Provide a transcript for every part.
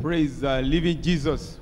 Praise the living Jesus.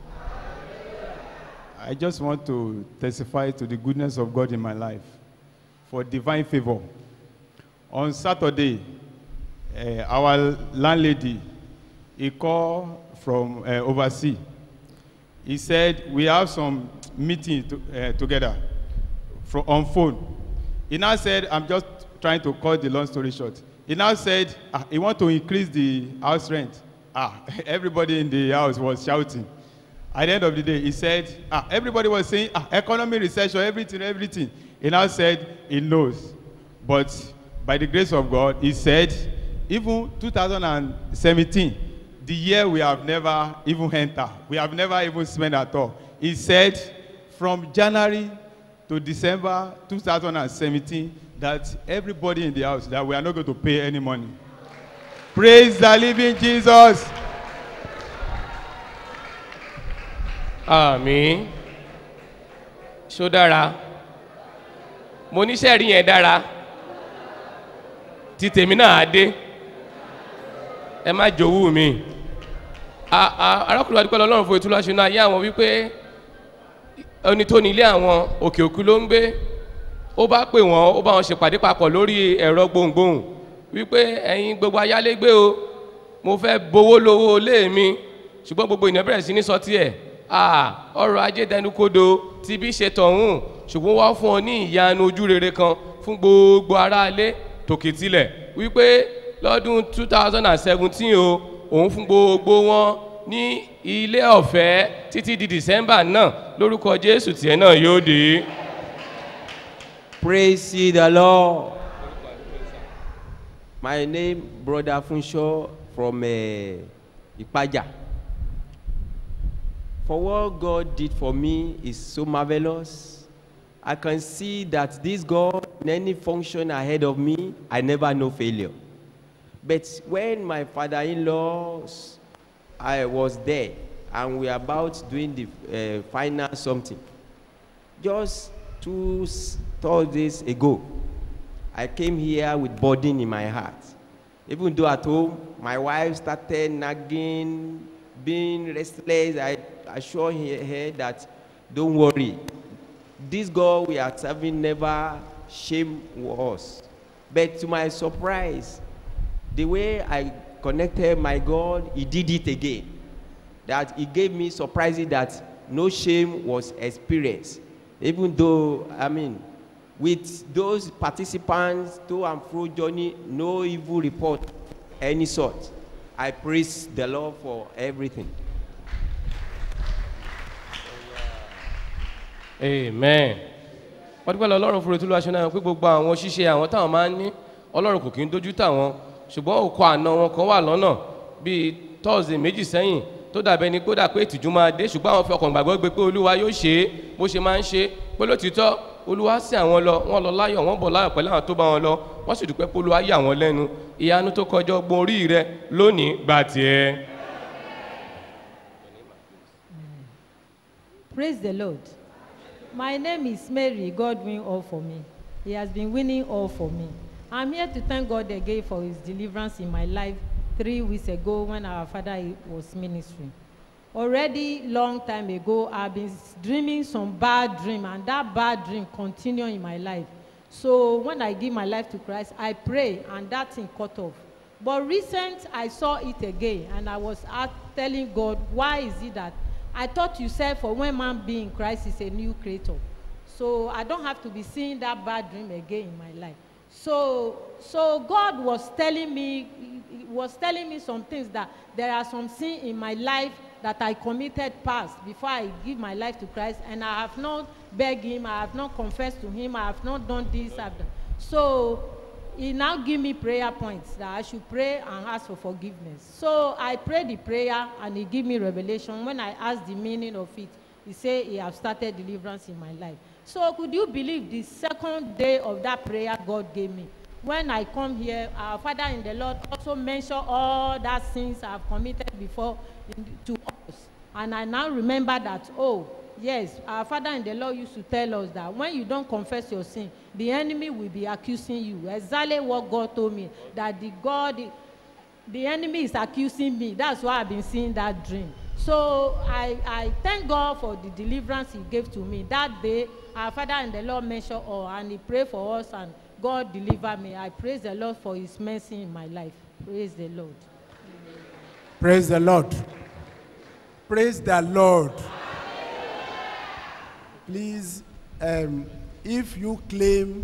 I just want to testify to the goodness of God in my life for divine favor. On Saturday, uh, our landlady, he called from uh, overseas. He said, we have some meeting to, uh, together from, on phone. He now said, I'm just trying to cut the long story short. He now said, ah, he want to increase the house rent. Ah, everybody in the house was shouting. At the end of the day, he said, ah, everybody was saying, ah, economy recession, everything, everything. He now said, he knows. But by the grace of God, he said, even 2017, the year we have never even entered, we have never even spent at all. He said, from January to December 2017, that everybody in the house, that we are not going to pay any money. Praise the living Jesus. àmì ṣó dára mo níṣẹ́ rí yẹn dára tí tèmi náà á dé ẹ má jòwú mi A- a- arákùnrin adúpẹ́ lọ́lọ́run fún ètò láṣẹ náà ayé àwọn wípé ẹni tó ní ilé àwọn òkè òkú ló ń gbé ó bá pè wọ́n ó bá wọn ṣèpàdé papọ̀ lórí ẹ̀rọ gbohùngbohùn wípé ẹ̀yin gbogbo ayálégbé o mo fẹ́ bowó lówó ilé mi ṣùgbọ́n gbogbo ènìyàn bẹ̀rẹ̀ sí ní sọ tiẹ̀ à ọrọ̀ ajé dẹnukodo ti bí ṣe tọ̀hún ṣùgbọ́n wá fún ọ ní ìyanu ojú rere kan fún gbogbo aráalé tòkè tilẹ̀ wípé lọ́dún two thousand and seventeen o òun fún gbogbo wọn ní ilé ọ̀fẹ́ títí di december náà lórúkọ jésù tiẹ̀ náà yóò dé. Praise ye the Lord. My name, Brother Funsho from uh, Ipaja. For what God did for me is so marvelous. I can see that this God, in any function ahead of me, I never know failure. But when my father-in-law, I was there, and we were about doing the uh, final something, just two s- Thursdays ago, I came here with burden in my heart. Even though at home, my wife started nagging, being restless, I assured her her that, don't worry, this God we are serving never shame us. But to my surprise, the way I connected my God, He did it again. That He gave me surprises that no shame was experienced. Even though, I mean, with those participants to and fro journey, no evil report, any sort. I praise the Lord for everything. amen wọ́n dúpẹ́ lọ ọlọ́run fúre tó lọ́wọ́ aṣọ náà pé gbogbo àwọn ṣíṣe àwọn táwọn máa ń ní ọlọ́run kò kí ń dojú tàwọn ṣùgbọ́n òkò àna wọn kan wà lọ́nà bíi tọ́ọ̀sì méjì sẹ́yìn tó dàbẹ́ ni kódà pé ìtìjú máa dé ṣùgbọ́n àwọn fi ọkàn gbàgbọ́ gbé pé olúwa yóò ṣe é bó ṣe máa ń ṣe é pé lótìítọ́ olúwa sí àwọn lọ wọ́n lọ láyọ̀ wọ́n bọ̀ láyọ̀ pẹ̀lú àwọn tó bá wọn lọ wọ́n sì dúpẹ́ pé olúwa yà wọ́n lẹ́nu ìyanu tó kọjá ọgbọ́n orí rẹ lónìí gbà tiẹ̀. Praise the Lord. My name is Mary. God win all for me. He has been winning all for me. I'm here to thank God again for his deliverance in my life three weeks ago when our father was ministering. Already long time ago, I've been dreaming some bad dream, and that bad dream continue in my life. So when I give my life to Christ, I pray, and that thing cut off. But recent, I saw it again, and I was ask, telling God, why is it that I thought you said for when man be in Christ is a new creator. So I don't have to be seeing that bad dream again in my life. So so God was telling me he- he was telling me some things that there are some sin in my life that I committed past before I give my life to Christ and I have not begged him, I have not confessed to him, I have not done this, I've done. So he now give me prayer points that I should pray and ask for forgiveness. So I prayed the prayer and he give me revelation. When I asked the meaning of it, he said he have started deliverance in my life. So could you believe the second day of that prayer God gave me? When I come here, our Father in the Lord also mention all that sins I have committed before in, to us. And I now remember that, oh, yes, our Father in the Lord used to tell us that when you don't confess your sin, the enemy will be accusing you. Exactly what God told me, that the God the enemy is accusing me that's why i've been seeing that dream so i i thank god for the deliverance he gave to me that day our father and the lord mention all and he pray for us and god deliver me i praise the lord for his mercy in my life praise the lord. Praise the Lord. Praise the Lord. Please, um, if you claim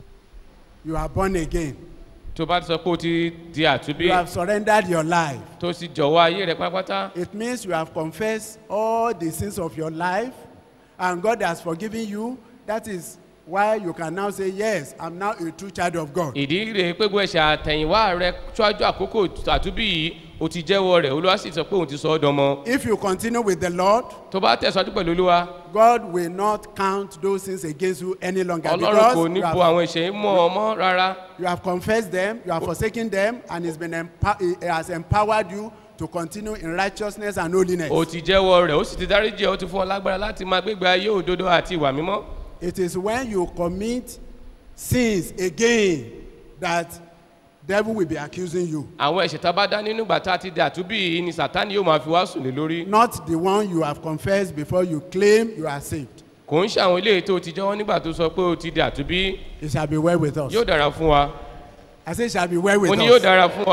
you are born again, tó bá ti sọ pé o ti di àtúbí you have surrendered your life, tó sì jọ̀wọ́ ayé rẹ pátápátá it means you have confessed all the sins of your life and God has forgiven you. That is why you can now say, Yes, I'm now a true child of God. ìdí rèé pé gbogbo ẹ̀ṣẹ̀ àtẹ̀yìnwá rẹ ṣáájú àkókò àtúbí yìí o ti jẹ́wọ́ rẹ̀ olúwa sì sọ pé òun ti sọ ọ́ dọmọ If you continue with the Lord, tó bá tẹ̀síwájú pẹ̀lú olúwa God will not count those sins against you any longer ọlọ́run kò because ní you bo have, àwọn ẹ̀ṣẹ̀ yìí mọ́ ọ mọ́ rárá you have confessed them, you have forsaken them, and He's been empo- He has empowered you to continue in righteousness and holiness. o ti jẹ́wọ́ rẹ̀ ó sì ti dáríjì ọ́ ó ti fún ọ lágbára láti máa gbégbé ayé òdodo àti ìwà mímọ́ It is when you commit sins again that devil will be accusing you, àwọn ẹ̀ṣẹ̀ tá a bá dá nínú ìgbà tá a ti di àtúbí yìí ni sàtánì yóò máa fi wá sùn lé lórí not the one you have confessed before you claim you are saved. kò ń ṣe àwọn eléyìí tó o ti jẹ́wọ́ nígbà tó sọ pé o ti di àtúbí It shall be well with us. yóò dára fún wa I say, it shall be well with mo ní yóò us. dára fún wa.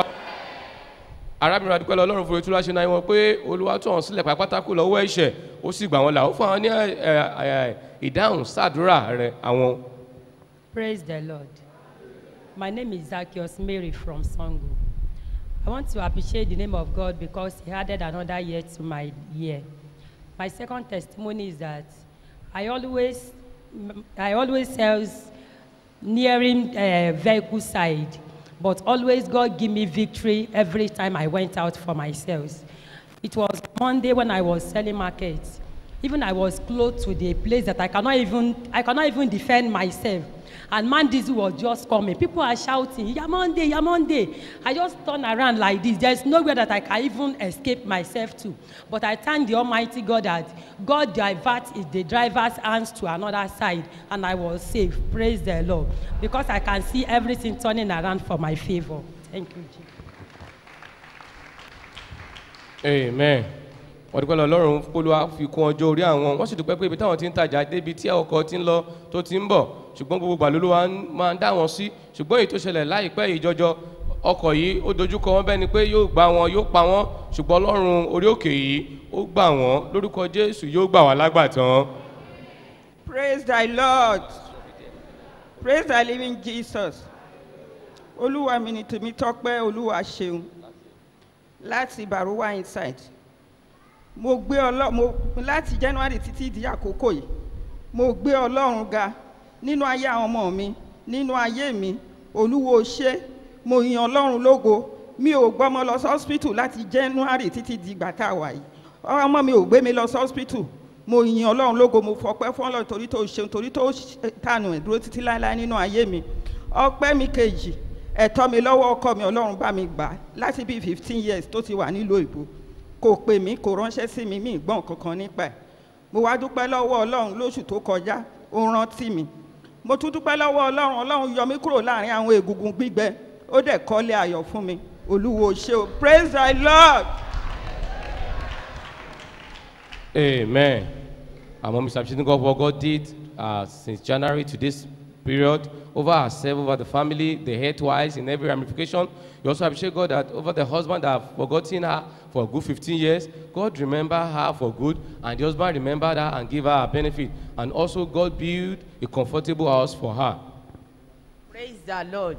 arábìnrin adúpẹ́ lọ ọlọ́run fún etúlá ṣe náà wọn pé olúwa tó hàn sílẹ̀ pátákó lọ́wọ́ ẹ̀ṣẹ̀ ó sì gbà wọn là ó fún àwọn ní ẹ, ẹ, ẹ, ìdáhùn sàdúrà rẹ àwọn. Praise the Lord. My name is Zacchaeus Mary from Songo. I want to appreciate the name of God because He added another year to my year. My second testimony is that I always, I always sells nearing uh, vehicle side, but always God give me victory every time I went out for my sales. It was Monday when I was selling markets. Even I was close to the place that I cannot even, I cannot even defend myself. And man diesel was just coming. People are shouting, Yamonde, Yamonde. I just turn around like this. There's nowhere that I can even escape myself to. But I thank the Almighty God that God diverts the driver's hands to another side and I was safe. Praise the Lord. Because I can see everything turning around for my favor. Thank you, Jesus. amen wọ́n dúpẹ́ lọ ọlọ́run olúwa fi kún ọjọ́ orí àwọn wọ́n sì dúpẹ́ pé ibi táwọn ti ń tajà débi tí ọkọ̀ ti ń lọ tó ti ń bọ̀ ṣùgbọ́n gbogbo gbà lolúwa ń- máa ń dá wọn sí ṣùgbọ́n èyí tó ṣẹlẹ̀ láìpẹ́ yìí jọjọ ọkọ̀ yìí ó dojúkọ wọn bẹ́ẹ̀ ni pé yóò gbá wọn yóò pa wọn ṣùgbọ́n ọlọ́run orí òkè yìí ó gbà wọn lórúkọ jésù yóò gbà wá lágbàtàn. Praise thy Lord. Praise thy living Jesus. Olúwa mi ni tèmi tọ́pẹ́ Olúwa ṣeun láti Baruwa inside. Mo gbé ọlọ́ mo láti January títí di àkókò yìí. Mo gbé Ọlọ́run ga nínú ayé àwọn ọmọ mi nínú ayé mi. Olúwo ṣé mo yan Ọlọ́run lógo. Mi ò gbọ́mọ lọ sí hospital láti January títí di ìgbà tá a wà yìí. Ọmọ mi ò gbé mi lọ sí hospital mo yin ọlọ́run lógo mo fọpẹ́ fún ọlọ́run torí tó ṣeun torí tó ṣe- tànù ẹ̀ dúró títí láéláé nínú ayé mi ọpẹ́ mi kejì ẹ̀tọ́ mi lọ́wọ́ ọkọ mi ọlọ́run bá mi gbà á láti bíi fifteen years tó ti wà nílùú ìbò kò pè mí kò ránṣẹ́ sí mi mí gbọ́n kankan nípa ẹ̀ mo wá dúpẹ́ lọ́wọ́ ọlọ́run lóṣù tó kọjá ó rántí mi mo tún dúpẹ́ lọ́wọ́ ọlọ́run ọlọ́run yọ mí kúrò láàrin àwọn egungun gbígbẹ ó dẹ̀ kọ́lé ayọ̀ fún mi olúwo ṣe o praise thy lord. Amen. Our mom is appreciating God for what God did uh, since January to this period over herself, over the family, the head wise, in every ramification. You also appreciate God that over the husband that have forgotten her for a good 15 years, God remember her for good, and the husband remembered her and give her a benefit. And also God build a comfortable house for her. praise the lord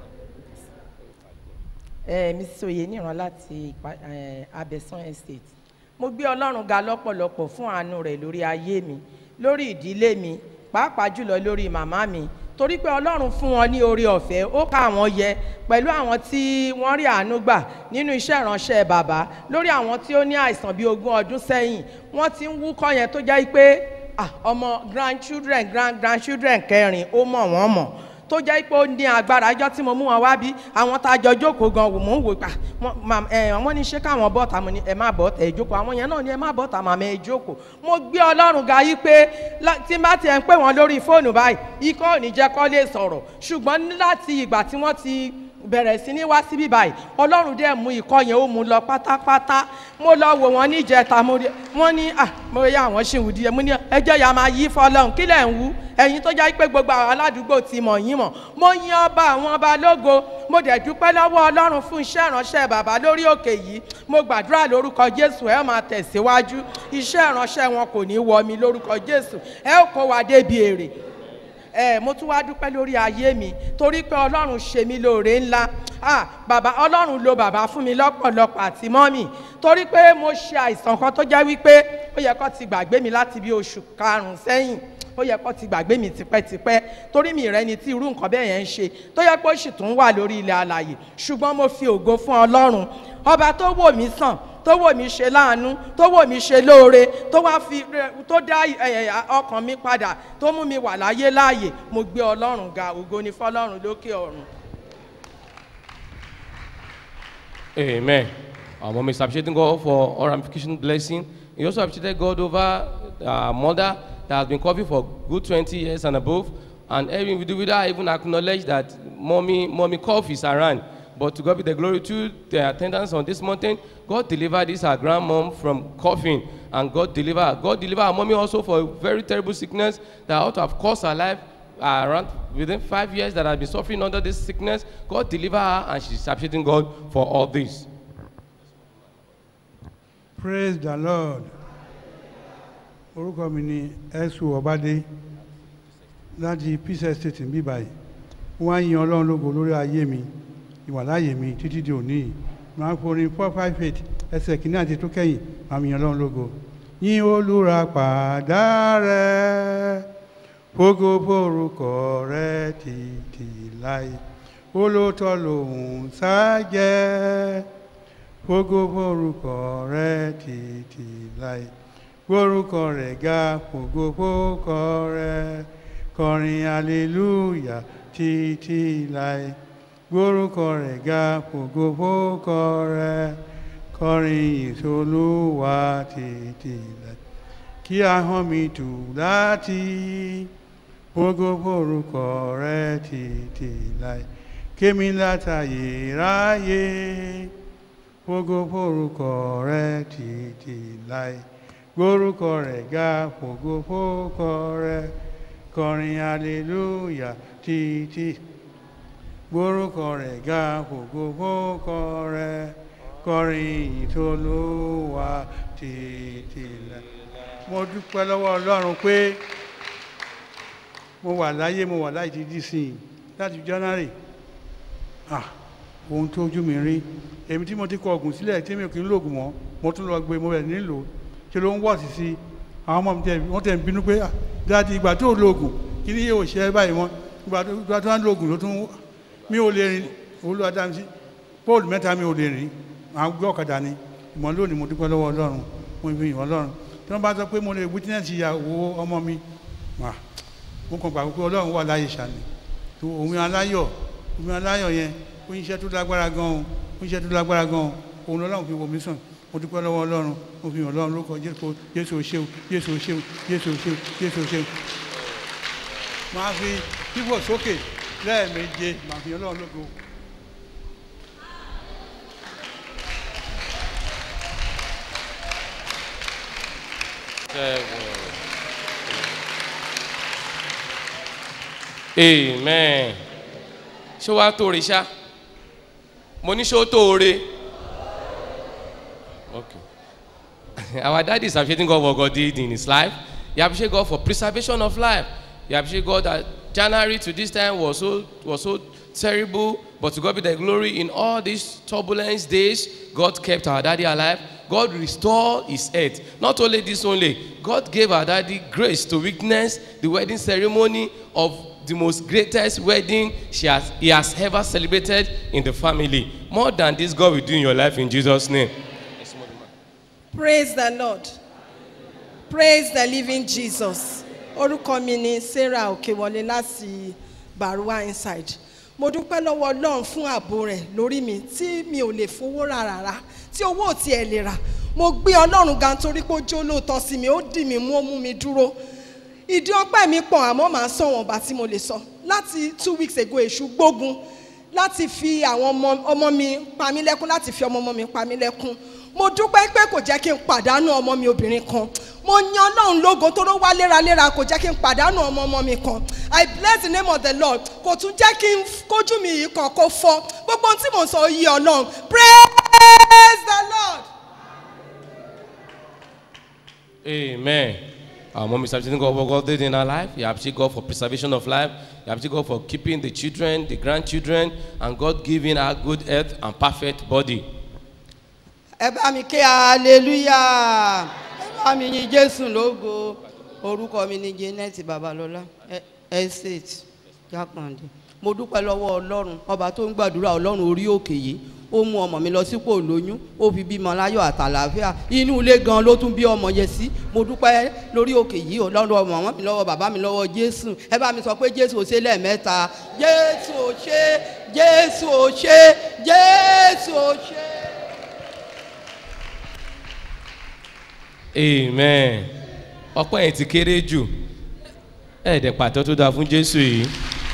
ẹ mrs oyeniran láti Ìpa- eh, abẹ́sán estate mo gbé ọlọ́run ga lọ́pọ̀lọpọ̀ fún àánú rẹ̀ lórí ayé mi lórí ìdílé mi pàápàá jùlọ lórí màmá mi torí pé ọlọ́run fún wọn ní oore ọ̀fẹ́ ó ká àwọn yẹ pẹ̀lú àwọn tí wọ́n rí àánú gbà nínú iṣẹ́ ìránṣẹ́ bàbá lórí àwọn tí ó ní àìsàn bíi ogún ọdún sẹ́yìn wọ́n ti ń wúkọ́ yẹn tó jẹ́ pé ah, ọmọ grandchildren grand grandchildren kẹrin ó mọ̀ wọ́n mọ̀ tó jẹ́ pé ó ní agbára ẹjọ́ tí mo mú wọn wá bí àwọn tá a jọ jókòó gan wò mò ń wò pa wọ́n ní ṣé káwọn bọ́ọ̀tà mo ní ẹ má bọ́ọ̀tà ẹ jókòó àwọn yẹn náà ní ẹ má bọ́ọ̀tà màmá ẹ jókòó mo gbé ọlọ́run ga yí pé lá- tí n bá tiẹ̀ ń pè wọ́n lórí fóònù báyìí ikọ́ ò ní jẹ́ kọ́ lè sọ̀rọ̀ ṣùgbọ́n ní láti ìgbà tí wọ́n ti bẹ̀rẹ̀ sí ní wá síbí báyìí ọlọ́run dẹ̀ mú ikọ́ yẹn ó mú lọ pátápátá mo lọ wò wọ́n níjẹta mo rí wọ́n ní à mo yá àwọn ṣì ń wù díẹ̀ mo ní ẹjọ́ ya máa yí fọlọ́run kí lẹ̀ ń wú ẹ̀yin tó jẹ́ pé gbogbo àwọn aládùúgbò ti mọ̀ yín mọ̀ mo yin ọba àwọn ọba lógo mo dẹ̀ dúpẹ́ lọ́wọ́ ọlọ́run fún iṣẹ́ ìránṣẹ́ bàbá lórí òkè yìí mo gbàdúrà lórúkọ jésù ẹ máa tẹ̀síwájú iṣẹ́ ìránṣẹ́ wọn kò ní wọ mi lórúkọ jésù ẹ ó kó wa débi èrè ẹ mo tún wá dúpẹ́ lórí ayé mi torí pé ọlọ́run ṣe mí lóore ńlá ah bàbá ọlọ́run lo bàbá fún mi lọ́pọ̀lọpọ̀ àti mọ́mì torí pé mo ṣe àìsàn kan tó jẹ́ wípé ó yẹ kó ti gbàgbé mi láti bí oṣù karùn-ún sẹ́yìn ó yẹ kó ti gbàgbé mi tipẹ́tipẹ́ torí mi rẹ ni tí irú nǹkan bẹ́ẹ̀ yẹn ń ṣe tó yẹ pé ó sì tún wà lórí ilẹ̀ alàyè ṣùgbọ́n mo fi ògo fún ọlọ́run ọba tó wò mí sàn tó wò mí ṣe láàánú tó wò mí ṣe lóore tó wá fi tó dá ẹ, ẹ, ọkàn mi padà tó mú mi wà láyé láàyè mo gbé ọlọ́run ga ògo ni fọlọ́run lókè ọ̀run. Amen. Our mom is appreciating God for all ramification blessing. He also appreciated God over our mother that has been covered for good 20 years and above. And every individual even acknowledge that mommy, mommy cough is around. But to God be the glory to the attendance on this mountain. God delivered this our grandmom from coughing. And God delivered, God delivered our mommy also for a very terrible sickness that ought to have cost her life uh, around within five years that has been suffering under this sickness. God delivered her and she's appreciating God for all this. praise the lord orúkọ mi ni ẹ̀sùn ọ̀bádé láti peace estate ń bí báyìí wọ́n á yin ọlọ́run lógo lórí ayé mi ìwàláyé mi títí di òní yìí máa ń forin four five eight ẹsẹ̀ kìíní àti tó kẹ́yìn máa ń yin ọlọ́run lógo yín olúra pàdá rẹ fógo forúkọ rẹ títí láì olóòótọ́ lòun sájẹ́ fógo forúkọ rẹ títí láì gbórúkọ rẹ̀ ga fògo fókọ rẹ̀ kọrin hallelujah títí láì gbórúkọ rẹ̀ ga fògo fókọ rẹ̀ kọrin ìsolúwa títí láì kí ahọ́n mi tù láti fògo forúkọ rẹ̀ títí láì kémi látàyè ráyè fògo forúkọ rẹ̀ títí láì gbórúkọ rẹ̀ ga fògo fókọ rẹ̀ kọrin hallelujah títí gbórúkọ rẹ̀ ga fògo fókọ rẹ̀ kọrin ìtolúwa títí lẹ̀. mo dúpẹ́ lọ́wọ́ ọlọ́run pé mo wà láyé mo wà láì ti dí sí i láti january ah ohun tó ojú mi rí èmi tí mo ti kọ ọ̀gùn sílẹ̀ tí mi ò kí ń lògùn mọ́ mo tún lọ gbé mo bẹ̀ nílò ṣe ló ń wọ̀ sí sí àwọn ọmọ mi tẹ wọ́n tẹ̀ ń bínú pé dáàdi ìgbà tó lògùn kí ni yóò ṣe é báyìí wọn ìgbà tó ìgbà tó ń lògùn ló tún mi ò lè rìn olúwa dá mi sí póòlù mẹ́ta mi ò lè rìn àwọn gbé ọ̀kadà ni ìmọ̀ lónìí mo dúpẹ́ lọ́wọ́ ọlọ́run mo fi yìn ọlọ́run tí wọ́n bá sọ pé mo lè witness ìyàwó ọmọ mi wà mo kàn gbà pé ọlọ́run wà láyé ṣàní òun aláyọ̀ òun aláyọ̀ yẹn ó ń iṣẹ́ tó lágbára gan-an ó ń iṣẹ́ tó lágbára gan-an òun lọ́lọ́run fi wò mí sàn mo dúpẹ́ lọ́wọ́ ọlọ́run mo fi hàn ọlọ́run lóko jésù jésù ṣeun jésù ṣeun jésù ṣeun jésù ṣeun. máa fi fífò sókè lẹ́ẹ̀méje máa fi ọlọ́run lóko. amen ṣé wàá tó re ṣá mo ní ṣé ó tó re okay our daddy is appreciating God for God did in his life he appreciate God for preservation of life he appreciate God that January to this time was so was so terrible but to God be the glory in all these turbulence days God kept our daddy alive God restored his health not only this only God gave our daddy grace to witness the wedding ceremony of the most greatest wedding she has he has ever celebrated in the family more than this God will do in your life in Jesus name. praise the lord praise the living jesus orúkọ mi ni sarah òkèwọlé láti baruwa inside mo dúpẹ́ lọ́wọ́ ọlọ́run fún ààbò rẹ̀ lórí mi tí mi ò lè fowó rà rárá tí owó ò tiẹ̀ lè rà mo gbé ọlọ́run ga nítorí pé ó jó lóòótọ́ sí mi ó dì mí mú ó mú mi dúró ìdí ọpẹ́ mi pọ̀ àmọ́ màá sọ wọn bá tí mo lè sọ láti two weeks ago èṣù gbógun láti fi àwọn ọmọ ọmọ mi pa mí lẹ́kún láti fi ọmọ ọmọ mi pa mí lẹ́kún mo dúpẹ́ pé kò jẹ́ kí n pàdánù ọmọ mi obìnrin kan mo yan ọlọ́run lógo tó ló wá léraléra kò jẹ́ kí n pàdánù ọmọ ọmọ mi kan i bless the name of the lord kò tún jẹ́ kí n kójú mi yìí kan kó fọ́ gbogbo ohun tí mò ń sọ yí ọlọ́run praise the lord. Amen. Our mom is appreciating God for God did in our life. You appreciate God for preservation of life. You appreciate God for keeping the children, the grandchildren, and God giving her good health and perfect body. ẹ bá mi ké hallelujah ẹ bá mi yin jésù lógo orúkọ mi ni janet babalọla ẹ- estate jákàndé mo dúpẹ́ lọ́wọ́ ọlọ́run ọba tó ń gbàdúrà ọlọ́run orí òkè yìí ó mú ọmọ mi lọ sípò lóyún ó fi bímọ láyọ̀ àtàlàáfíà inú ilé gan ló tún bí ọmọ yẹn sí mo dúpẹ́ lórí òkè yìí ọlọ́run ọmọ wọn mi lọ́wọ́ bàbá mi lọ́wọ́ jésù ẹ bá mi sọ pé jésù ò ṣe lẹ́ẹ̀mẹ́ta jésù ò ṣe jésù ò ṣe jésù ò ṣe. Amen. Ọpẹ́ yẹn ti kéré jù. Ẹ̀ẹ́dẹ̀ pàtó tó dáa fún Jésù yìí.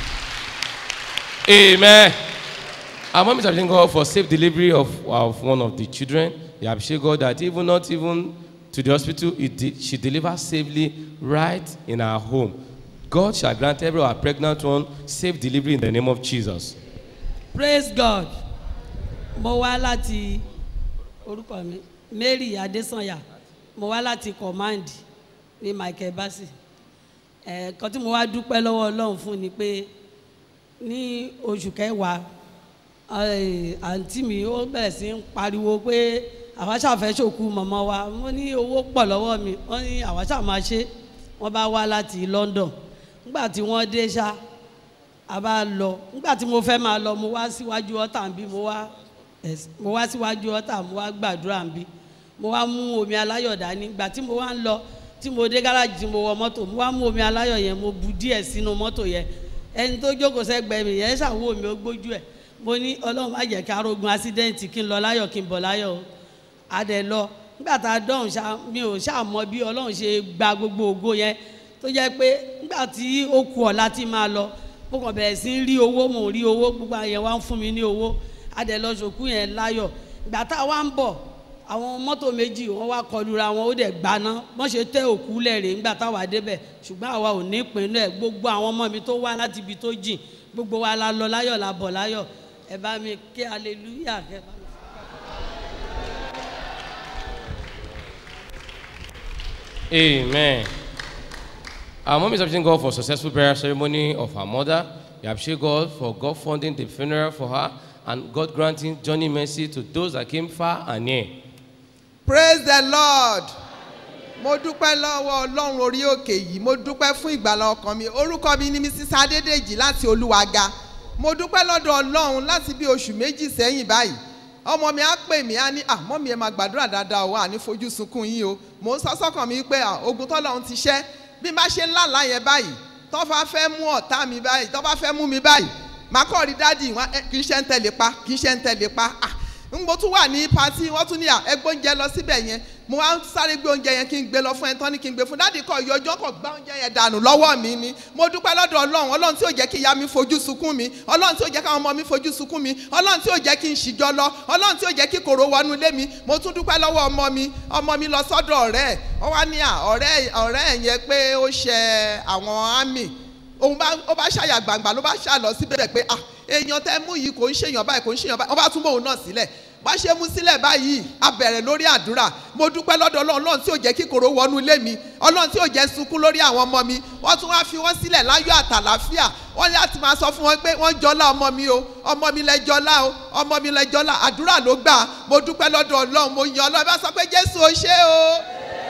Amen. Our mom is appreciating God for safe delivery of, of one of the children. They appreciate God that even not even to the hospital, it did, she delivered safely right in her home. God shall grant every our pregnant one safe delivery in the name of Jesus. praise god mo wá láti orúkọ mi mary adesanya mo wá láti command ní michael bassey ẹ̀ẹ̀kan tí mo wá dúpẹ́ lọ́wọ́ ọlọ́run fún ni pé ní oṣù kẹwàá eh, àǹtí mi ó bẹ̀rẹ̀ sí ń pariwo pé àwa ṣàfẹ́ ṣòkú mọ̀mọ́ wa mo ní owó pọ̀ lọ́wọ́ mi wọ́n ní àwa ṣáà máa ṣe wọ́n bá wá láti london nígbà tí wọ́n dé ṣá a bá lọ nígbà tí mo fẹ́ máa lọ mo wá síwájú ọ̀tà ń bí mo wá ẹ̀s- mo wá síwájú ọ̀tà mo wá gbàdúrà ń bí mo wá mú omi aláyọ̀ dání ìgbà tí mo wá ń lọ tí mo dé gáràjì tí mo wọ mọ́tò mo wá mú omi aláyọ̀ yẹn mo bu díẹ̀ sínú mọ́tò yẹn ẹni tó jókòó sẹ́gbẹ̀ẹ́ mi yẹn ṣàwọ́ mi ó gbójú ẹ̀ mo ní ọlọ́run má jẹ́ kí arógun accident kí n lọ láyọ̀ kí n bọ̀ láyọ̀ o adẹ lọ nígbà tá a dọ̀hún ṣá mi ò ṣáà mọ bí ọlọ́run ṣe gba gbogbo ògo yẹn tó jẹ́ pé nígbà tí ó ku ọ̀la tí máa lọ mo kàn bẹ̀rẹ̀ sí í rí owó mò ń rí owó gbogbo àyẹn wá ń fún mi ní owó adẹ lọ ṣòkú yẹn láyọ̀ ìgbà tá a wá ń bọ̀ àwọn mọ́tò méjì wọ́n wá kọlura wọn ó dẹ̀ gbaná wọ́n ṣe tẹ́ òkú lẹ́rìí nígbà táwa débẹ̀ ṣùgbọ́n àwa ò ní ìpinnu ẹ̀ gbogbo àwọn ọmọ mi tó wá láti ibi tó jìn gbogbo wa la lọ láyọ̀ la bọ̀ láyọ̀ ẹ bá mi ké hallelujah kẹ bá mi. Amen. Our mom is appreciating God for successful burial ceremony of her mother. We appreciate God for God funding the funeral for her and God granting journey mercy to those that came far and near. praise the lord mo dúpẹ́ lọ́wọ́ ọlọ́run orí òkè yìí mo dúpẹ́ fún ìgbàlá ọkàn mi orúkọ mi ni mrs adédèjì láti olúwaga mo dúpẹ́ lọ́dọ̀ ọlọ́run láti bí oṣù méjì sẹ́yìn báyìí ọmọ mi á pè mí á ní àmọ́ mi ẹ máa gbàdúrà dáadáa o àní fojú sunkún yín o mò ń sọ sọ́kàn mi pé à, ogun tọ́lọ́run ti ṣẹ́ bí n bá ṣe ń lálàá yẹn báyìí tọ́ bá fẹ́ mú ọ̀tá mi báyìí tọ́ bá fẹ́ mú mi báyìí màá kọ́ rí dádì wọn ẹ, kì í ṣe ń tẹ̀lé pa kì í ṣe ń tẹ̀lé pa ah n mo tún wà ní pati wọ́n tún ní à ẹgbẹ́ oúnjẹ lọ síbẹ̀ yẹn mo wá ń sáré gbé oúnjẹ yẹn kí n gbé lọ fún ẹ tán ní kí n gbé fún dáàdì kọ ìyọjọ́ kọ gbá oúnjẹ yẹn dànù lọ́wọ́ mi ni mo dúpẹ́ lọ́dọ̀ ọlọ́run ọlọ́run tí ò jẹ́ kí ìyá mi fojú sunkún mi ọlọ́run tí ò jẹ́ káwọn ọmọ mi fojú sunkún mi ọlọ́run tí ò jẹ́ kí n ṣìjọ lọ ọlọ́run tí ò jẹ́ kí kòrò wọnú ilé mi mo tún dúpẹ́ lọ́wọ́ ọmọ mi ọmọ mi lọ sọ́dọ̀ ọ̀rẹ́ ẹ̀ ọ wá ní à ọ̀rẹ́ ọ̀rẹ́ ẹ̀ yẹn pé ó ṣẹ àwọn ámì òun bá ó bá ṣàyà gbangba ló bá ṣà lọ síbẹ̀ pé ah èèyàn tẹ́ mú yìí kò ń ṣèyàn báyìí kò ń ṣèyàn báyìí wọ́n bá tún mọ òun náà sílẹ̀ bá ṣe mú sílẹ̀ báyìí a bẹ̀rẹ̀ lórí àdúrà mo dúpẹ́ lọ́dọ̀ ọlọ́run ọlọ́run tí ò jẹ́ kíkorò wọnú ilé mi ọlọ́run tí ò jẹ́ sunkún lórí àwọn ọmọ mi wọ́n tún wá fi wọ́n sílẹ̀ láyọ̀ àtàlàfíà wọ́n ní láti máa sọ fún wọn pé wọ́n jọlá ọmọ mi o ọmọ mi lẹ jọlá o ọmọ mi lẹ jọlá àdúrà ló gbà mo dúpẹ́ lọ́dọ̀ ọlọ́run mo yan ọlọ́run bá sọ pé jésù o ṣé o.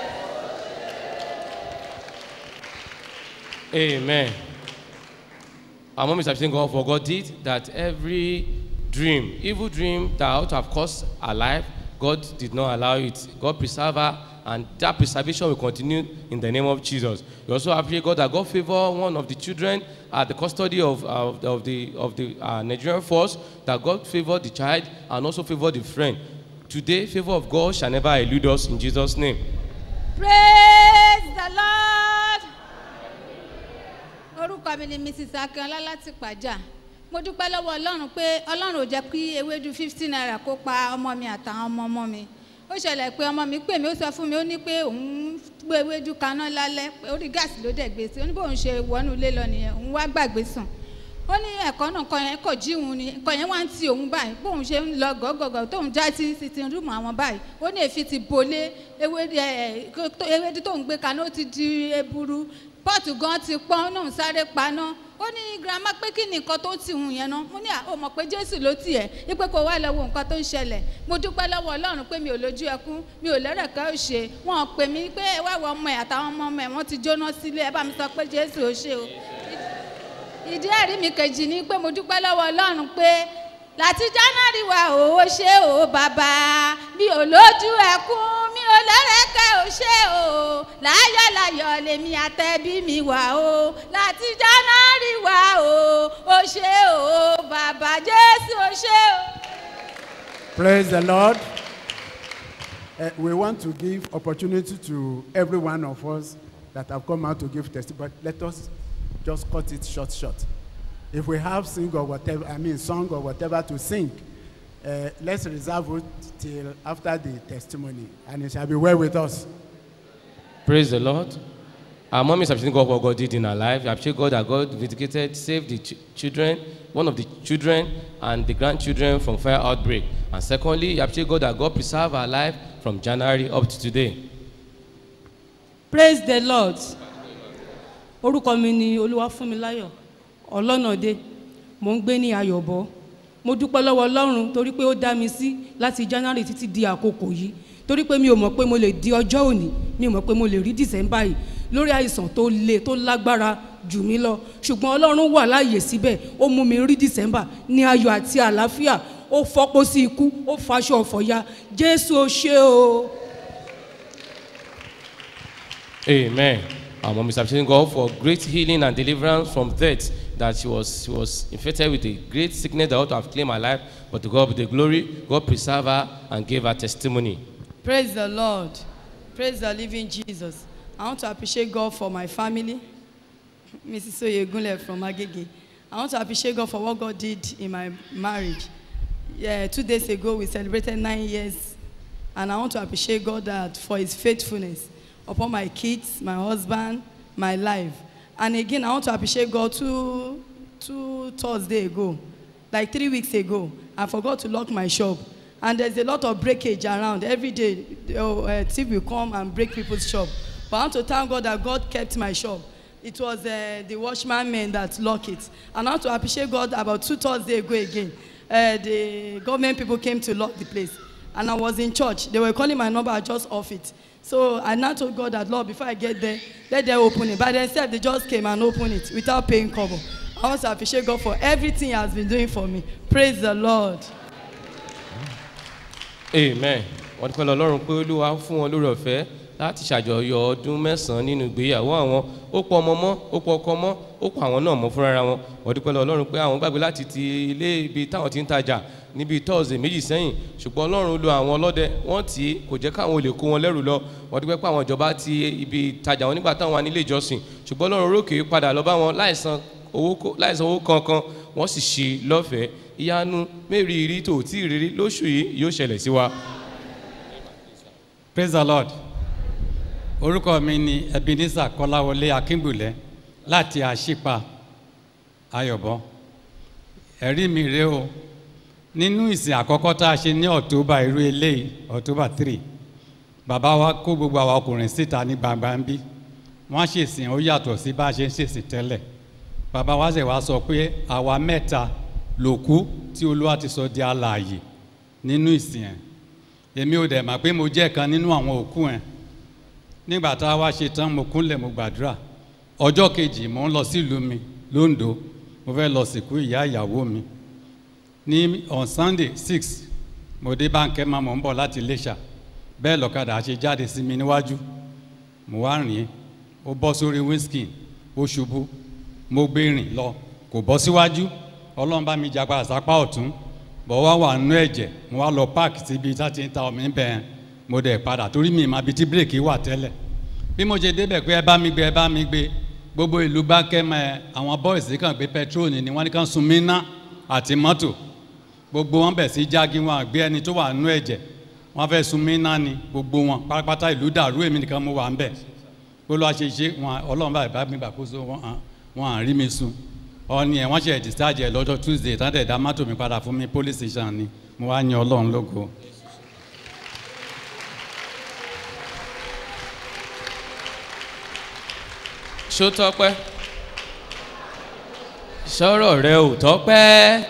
Amen. Our mom is appreciating God for God did that every dream, evil dream that ought to have cost her life, God did not allow it. God preserve her, and that preservation will continue in the name of Jesus. We also appreciate God that God favor one of the children at the custody of, of, of the, of the uh, Nigerian force, that God favor the child and also favor the friend. Today, favor of God shall never elude us in Jesus' name. praise the lord orúkọ mi ni mrs akínọlá láti pàjá mo dúpẹ́ lọ́wọ́ ọlọ́run pé ọlọ́run ò jẹ́ kí ewédú fifty naira kó pa ọmọ mi àtàwọn ọmọ ọmọ mi ó ṣẹlẹ̀ pé ọmọ mi pè mí ó sọ fún mi ó ní pé òun gbé ewédú kaná lálẹ́ pé orí gáàsì ló dẹ̀ gbé sí ó ní bóun ṣe wọnú ilé lọ nìyẹn òun wá gbàgbé sùn ó ní ẹ̀kọ́ náà nǹkan yẹn kò jí òun ni nǹkan yẹn wá ń ti òun báyìí bóun ṣe ń lọ gọ́gọ́gọ́ tóun já sí sitin rúùmù àwọn báyìí ó ní èéfín ti bolé ewédú ẹ̀ ewédú tóun gbé kaná ó ti di eburu pọ́ọ̀tù gan ti pọ́n náà sáré paná ó ní girama pé kí ni nǹkan tó ti hùn yẹn náà mo ní à ó mọ̀ pé jésù ló tì ẹ́ wípé kó wá lọ wo nǹkan tó ń ṣẹlẹ̀ mo dúpẹ́ lọ́wọ́ ọlọ́run pé mi ò lójú ẹkún mi ò lẹ́rẹ̀kẹ́ ò ṣe wọn ò pè mí pé ẹ wá wọ ọmọ ẹ àtàwọn ọmọ ọmọ ẹ wọn ti jóná sílé ẹ bá mi sọ pé jésù ò ṣe o ìdí ẹ̀rí mi kejì ni pé mo dúpẹ́ lọ́wọ́ ọlọ́run pé láti january wa ò ṣe o bàbá mi ò lójú ẹkún mi ò lẹ́rẹ̀kẹ́ ò ṣe o láyọ̀láyọ̀ lèmi àtẹ̀bí mi wà o láti january wa o ò ṣe o bàbá jésù ò ṣe o. Praise the Lord. Uh, we want to give opportunity to every one of us that have come out to give testimony. But let us just cut it short, short. If we have sing or whatever, I mean song or whatever to sing, uh, let's reserve it till after the testimony, and it shall be well with us. Praise the Lord. Our mom is appreciating God for what God did in her life. I appreciate God that God vindicated, saved the ch- children, one of the children and the grandchildren from fire outbreak. And secondly, I appreciate God that God preserved her life from January up to today. praise the lord orúkọ mi ni olúwafúnmiláyọ̀ ọlọ́nàdé mò ń gbé ní ayọ̀bọ mo dúpẹ́ lọ́wọ́ ọlọ́run torí pé ó dá mi sí láti january títí di àkókò yìí torí pé mi ò mọ̀ pé mo lè di ọjọ́ òní mi ò mọ̀ pé mo lè rí december yìí lórí àìsàn tó le tó lágbára jù mí lọ ṣùgbọ́n ọlọ́run wà láàyè síbẹ̀ ó mú mi rí december ní ayọ̀ àti àlàáfíà ó fọ́pọ́ sí ikú ó faṣọ ọ̀fọ̀ ya jésù ó ṣe o. Amen. Our mom is appreciating God for great healing and deliverance from death. That she was she was infected with a great sickness that ought to have claimed her life, but to God be the glory. God preserved her and gave her testimony. Praise the Lord. Praise the living Jesus. I want to appreciate God for my family. Mrs. Oyegunle from Agege. I want to appreciate God for what God did in my marriage. Yeah, two days ago we celebrated nine years, and I want to appreciate God that for His faithfulness upon my kids, my husband, my life. And again, I want to appreciate God two two Thursday ago, like three weeks ago. I forgot to lock my shop, and there's a lot of breakage around every day. Oh, uh, thief will come and break people's shop. But I want to thank God that God kept my shop. It was uh, the watchman men that lock it. And I want to appreciate God about two Thursdays ago again. Uh, the government people came to lock the place. And I was in church. They were calling my number, I just off it. So I now told God that, Lord, before I get there, let them open it. By themselves, they just came and opened it without paying cover. I want to appreciate God for everything He has been doing for me. Praise the Lord. amen wọ́n dúpẹ́ lọ ọlọ́run pé olúwa fún wọn lórí ọ̀fẹ́ láti ṣàjọyọ̀ ọdún mẹ́sàn-án nínú ìgbéyàwó àwọn ó pọ̀ ọmọ mọ́ ó pọ̀ ọkọ mọ́ ó pọ̀ àwọn náà mọ́ fúnra wọn wọ́n dúpẹ́ lọ ọlọ́run pé àwọn gbàgbé láti ti ilé ibi táwọn ti ń tajà níbi tọ́ọ̀sì méjì sẹ́yìn ṣùgbọ́n ọlọ́run lo àwọn ọlọ́dẹ wọ́n tì í kò jẹ́ káwọn olè kó wọn lẹ́rù lọ wọ́n dúpẹ́ pé àwọn ìjọba ti ibi tajà wọn nígbà táwọn wà nílé ìjọsìn ṣùgbọ́n ọlọ́run rókè padà lọ bá wọn láìsan owó kó- láìsan owó kankan wọ́n sì ṣe lọ́fẹ̀ẹ́ ìyanu mẹ́rìírí tó tí ì rírí lóṣù yìí yóò ṣẹlẹ̀ sí wa. praise the lord orúkọ mi ni ebenezer kọláwọlé akíngbùlẹ láti àṣìpa ayọ̀bọ ẹ̀rí mi rèé o nínú ìsìn àkọ́kọ́ tá a ṣe ní october irú eléyìí october three bàbá wa kó gbogbo àwa ọkùnrin síta ní gbangba ń bí wọ́n ṣèsìn ó yàtọ̀ sí bá a ṣe ń ṣèsìn tẹ́lẹ̀ bàbá wa ṣẹ̀ wá sọ pé àwa mẹ́ta lòkú tí olúwa ti sọ di alààyè nínú ìsìn ẹ̀ èmi ò dẹ̀ mà pé mo jẹ́ kan nínú àwọn òkú ẹ̀ nígbà tá a wá ṣe tán mo kúnlẹ̀ mo gbàdúrà ọjọ́ kejì mò ń lọ sílùú mi londo mo fẹ́ lọ sìnkú ìyá ìyàwó mi ní on sunday six mo dé báńkẹ́ máa mò ń bọ̀ láti iléṣà bẹ́ẹ̀ lọ́kadà ṣe jáde sí mi níwájú mo wá rìn ó bọ́ sórí wíńskì ó ṣubú mo gbé rìn lọ kò bọ́ síwájú ọlọ́run bá mi japa àsápá ọ̀tún bọ̀ wá wà nínú ẹ̀jẹ̀ mo wá lọ páàkì síbi tá ti ń ta omi bẹ́ẹ̀ mo dẹ̀ padà torí mi ìmọ̀ ibi tí bírèkì wà tẹ́lẹ̀ bí mo ṣe débẹ̀ pé ẹ bá mi gbé ẹ bá mi gbé gbogbo ìlú bá kẹ́mọ ẹ àwọn bọ́ìsì kan gbé pẹtrol ni wọ́n ní kàn sun mí ná àti mọ́tò gbogbo wọn bẹ̀ sí jági wọn àgbé ẹni tó wà nú ẹ̀jẹ̀ wọn fẹ́ sun mí náà ni gbogbo wọn pátápátá ìlú dàrú èmi nìkan mo wà ń bẹ̀ gbogbo àṣeṣe wọn ọlọ́run bá bá mi gbàkóso wọn hàn wọn à rí mi sun ọ̀ni ẹ̀ wọ́n ṣe discharge ẹ̀ lọ́jọ́ tuesday tán dẹ̀ dá mọ́tò mi padà fún mi police station ni mo wá yan ọlọ́run lógo. ṣó tọpẹ́ sọ̀rọ̀ rẹ ò tọpẹ́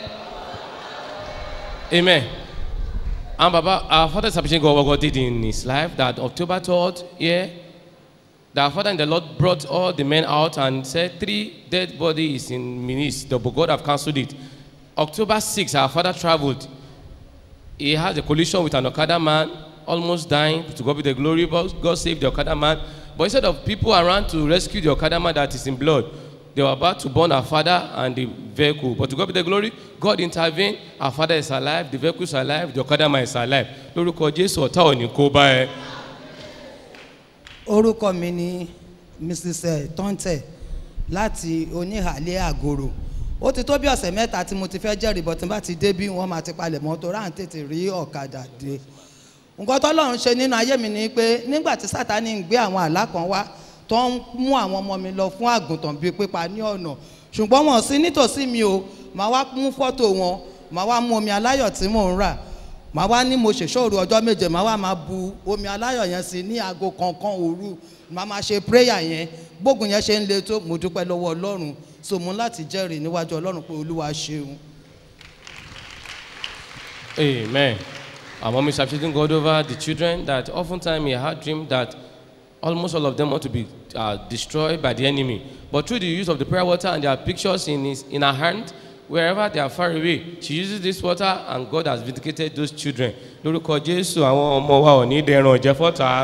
amen and baba our father is appreciating God what God did in his life that October 3rd yeah that our father and the Lord brought all the men out and said three dead bodies in Minis the but God have cancelled it October 6th our father traveled he had a collision with an Okada man almost dying to God be the glory but God saved the Okada man but instead of people around to rescue the Okada man that is in blood they were about to burn our father and the vehicle but to God be the glory God intervened our father is alive the vehicle is alive the Okada man is alive lórúkọ Jésù ọ̀tá ò ní kó bá ẹ. orúkọ mi ni mrs eh, tọ́ntẹ̀ láti oníhàlẹ́ àgòrò ó ti tó bí ọ̀sẹ̀ mẹ́ta tí mo ti fẹ́ jẹ́rìí bọ̀ tí n bá ti dé bí wọ́n máa ti palẹ̀ mọ́ tó ráà ń tètè rí ọ̀kadà dé nǹkan tọ́lọ́run ṣe nínú ayé mi ni pé nígbà tí sátani ń gbé àwọn àlá kan wá tó ń mú àwọn ọmọ mi lọ fún àgùntàn bíi pípa ní ọ̀nà ṣùgbọ́n wọn sí nítòsí mi o màá wá mú fọ́tò wọn màá wá mú omi aláyọ̀ tí mò ń rà màá wá ní mo ṣèṣòro ọjọ́ méje màá wá máa bu omi aláyọ̀ yẹn sí ní aago kankan òru màá máa ṣe prayer yẹn gbógun yẹn ṣe ń le tó mo dúpẹ́ lọ́wọ́ ọlọ́run so mo láti jẹ́rìí níwájú ọlọ́run pé olúwa ṣeun. Amen. Our mom is appreciating God over the children that oftentimes he had dreamed that almost all of them want to be uh, destroyed by the enemy. But through the use of the prayer water and their pictures in, his, in her hand, wherever they are far away, she uses this water and God has vindicated those children. Lórúkọ Jésù àwọn ọmọ wa ò ní dẹran ọ̀jẹ̀ fọ́ta.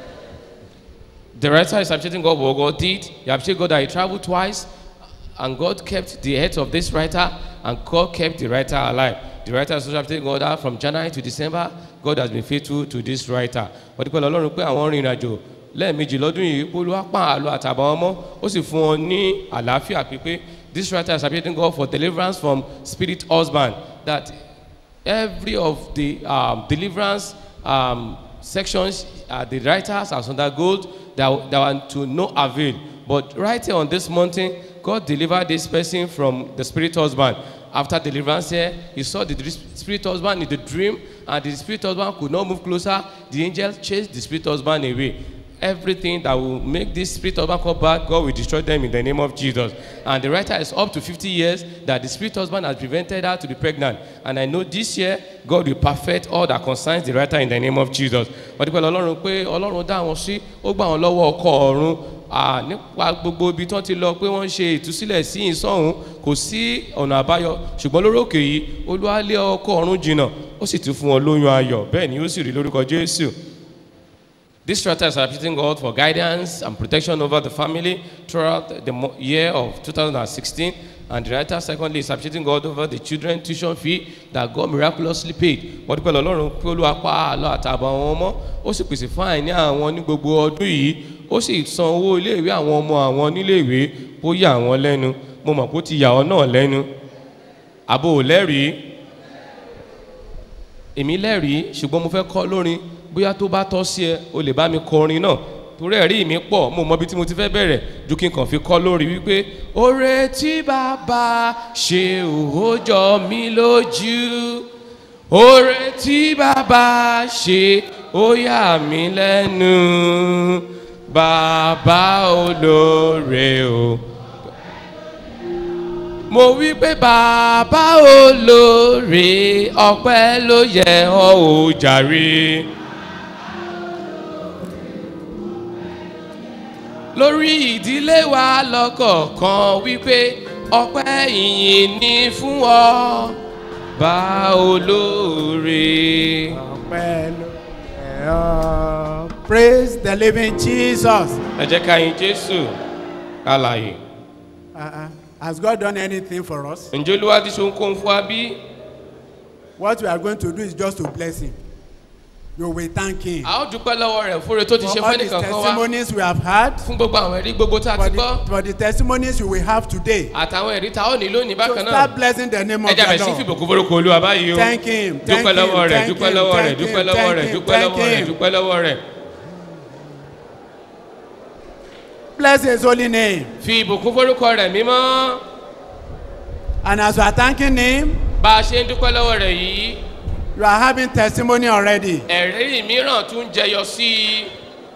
The writer is appreciating God for what God did. He appreciated God that he traveled twice and God kept the head of this writer and God kept the writer alive. The writer is also appreciating God that from January to December, God has been faithful to this writer. Wọ́n ti pẹ́ lọ́lọ́run pé àwọn rìnrìn àjò lẹ́ẹ̀mejì lọ́dún yìí olúwa pa àlọ́ àtàbọ̀ ọmọ ó sì fún wọn ní àlàáfíà pípé this writer is appreciating God for deliverance from spirit husband that every of the um, deliverance um, sections uh, the writers has undergone that, that were to no avail but right here on this mountain God delivered this person from the spirit husband after deliverance here he saw the spirit husband in the dream and the spirit husband could not move closer the angel chased the spirit husband away everything that will make this spirit husband come back, God will destroy them in the name of Jesus. And the writer is up to 50 years that the spirit husband has prevented her to be pregnant. And I know this year, God will perfect all that concerns the writer in the name of Jesus. Wọ́n ti pẹ́ lọ́lọ́run pé ọlọ́run dá wọn sí, ó gbà wọn lọ́wọ́ ọkọ ọ̀run. Ah, nípa gbogbo ibi tó ti lọ pé wọ́n ń ṣe ìtúsílẹ̀ sí ìsọ̀hún kò sí ọ̀nà àbáyọ ṣùgbọ́n lórí òkè yìí olúwa lé ọkọ ọ̀run jìnnà ó sì tún fún wọn lóyún ayọ̀ bẹ́ẹ̀ ni ó sì rí lórúkọ jésù. This writer is appreciating God for guidance and protection over the family throughout the mo- year of 2016. And the writer, secondly, is appreciating God over the children tuition fee that God miraculously paid. Wọ́n dúpẹ́ lọ́lọ́run pé olúwa pa àlọ́ àtàbọ̀ àwọn ọmọ. Ó sì pèsè fún àìní àwọn ní gbogbo ọdún yìí. Ó sì san owó iléèwé àwọn ọmọ àwọn níléèwé. Ó yà wọ́n lẹ́nu. Mo mọ̀ pé ó ti yà ọ́ náà lẹ́nu. Àbò ò lẹ́rìí. Èmi lẹ́rìí ṣùgbọ́n mo fẹ́ kọ́ lórin bóyá tó bá tọ́ sí ẹ o lè bá mi kọrin náà torí ẹ̀rí mi pọ̀ mo mọ ibi tí mo ti fẹ́ bẹ̀rẹ̀ ju kí n kàn fi kọ́ lórí wípé oore tí bàbá ṣe ò jọ mí lójú oore tí bàbá ṣe ó yà mí lẹ́nu bàbá olóore o. mo wí pé bàbá olóore ọpẹ́ ló yẹ ọ́ ò jàre. lórí ìdílé wa lọ́kọ̀ọ̀kan wípé ọpẹ́ ìyìn ni fún ọ bá olóore. ọpẹ́ ló yẹ ọ́ praise the living jesus. ẹ jẹ́ ká yin jésù alàyè. Uh-uh. has God done anything for us? ǹjẹ́ olúwa ti ṣe ohunkóhun fún wa bí? what we are going to do is just to bless him. You will thank him. a ó dúpẹ́ lọ́wọ́ rẹ̀ fúnre tó ti ṣe For all fẹ́ the nìkan kan wá testimonies we have had. fún gbogbo àwọn ẹ̀rí gbogbo tá a For ti gbọ́ the, for the testimonies you will have today. àtàwọn ẹ̀rí tá a ó ní lónìí So bákan náà start blessing the name of ẹja bẹ̀ the sí Lord. fìbò kó forúkọ olúwa báyìí o Thank him, thank dúpẹ́ him, lọ́wọ́ rẹ̀ thank dúpẹ́ him, lọ́wọ́ rẹ̀ thank dúpẹ́ him, lọ́wọ́ thank rẹ̀ him, dúpẹ́ lọ́wọ́ rẹ̀ thank him. dúpẹ́ lọ́wọ́ rẹ̀. Bless his holy name. fi ìbùkún forúkọ rẹ̀ mímọ́ And as you are thanking him, bá a ṣe ń dúpẹ́ lọ́wọ́ rẹ̀ yìí you are having testimony already. ẹ̀rí mìíràn tún jẹyọ sí i.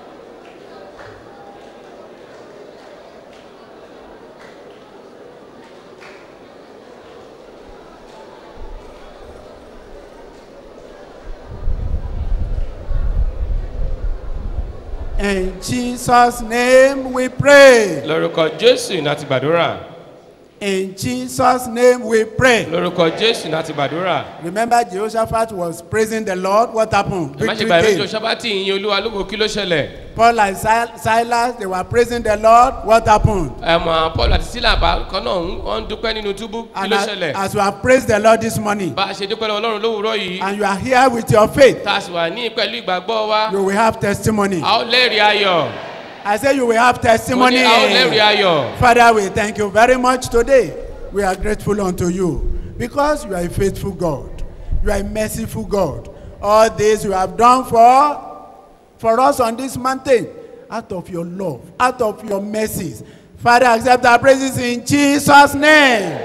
In Jesus' name we pray. lórúkọ jésù ní àti gbàdúrà In Jesus' name we pray. lórúkọ jésù ní àti gbàdúrà. Remember, Jehoshaphat was praising the Lord. What happened? ẹ má ṣe Victory gbàgbé came. jọ sábàtì ìyìn olúwa lóko kí ló ṣẹlẹ̀. Paul and Sil- Silas, they were praising the Lord. What happened? ẹ̀mọ̀ paul àti sílà bá kan náà ń- wọ́n ń dúpẹ́ nínú túbú kí And ló as, ṣẹlẹ̀. as you have praised the Lord this morning, bá a ṣe dúpẹ́ lọ́wọ́ ọlọ́run lówùúrọ̀ yìí and you are here with your faith, tá a sì wà ní pẹ̀lú ìgbàgbọ́ wa you will have testimony. a ó lẹ́rìí ayọ̀. I say you will have mo testimony. ní a ó lẹ́rìí ayọ̀. Father, we thank you very much today. We are grateful unto you because you are a faithful God. You are a merciful God. All this you have done for for us on this mountain out of your love, out of your mercies. Father, accept our praises in Jesus' name.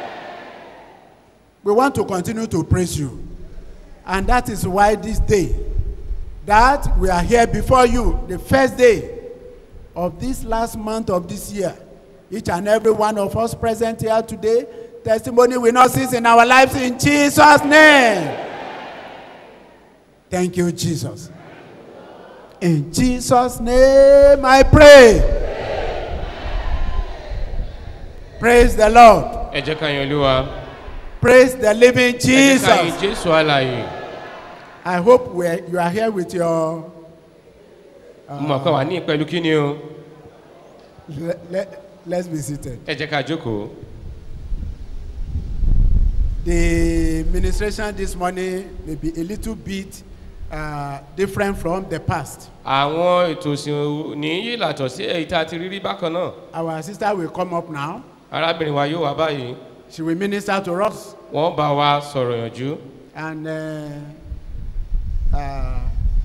We want to continue to praise you. And that is why this day that we are here before you, the first day of this last month of this year, each and every one of us present here today, testimony will not cease in our lives in Jesus' name. Thank you, Jesus. In Jesus' name I pray. Praise the Lord. ẹ jẹ́ ká yan olúwa. Praise the living ẹ jẹ́ ká yin Jesus. jésù àlàyé. I hope we're, you are here with your. mo mọ̀ pé wà ní pẹ̀lú kí ni o. Let, let, let's be seated. ẹ jẹ́ ká jókòó. The ministration this morning may be a little bit uh, different from the past. àwọn ètò ìsìn ní yìí làtọ̀ sí èyí tá a ti rí rí bákan náà. Our sister will come up now. arábìnrin wa yóò wá báyìí. She will minister to us. wọ́n bá wa sọ̀rọ̀ yànjú. And uh, uh,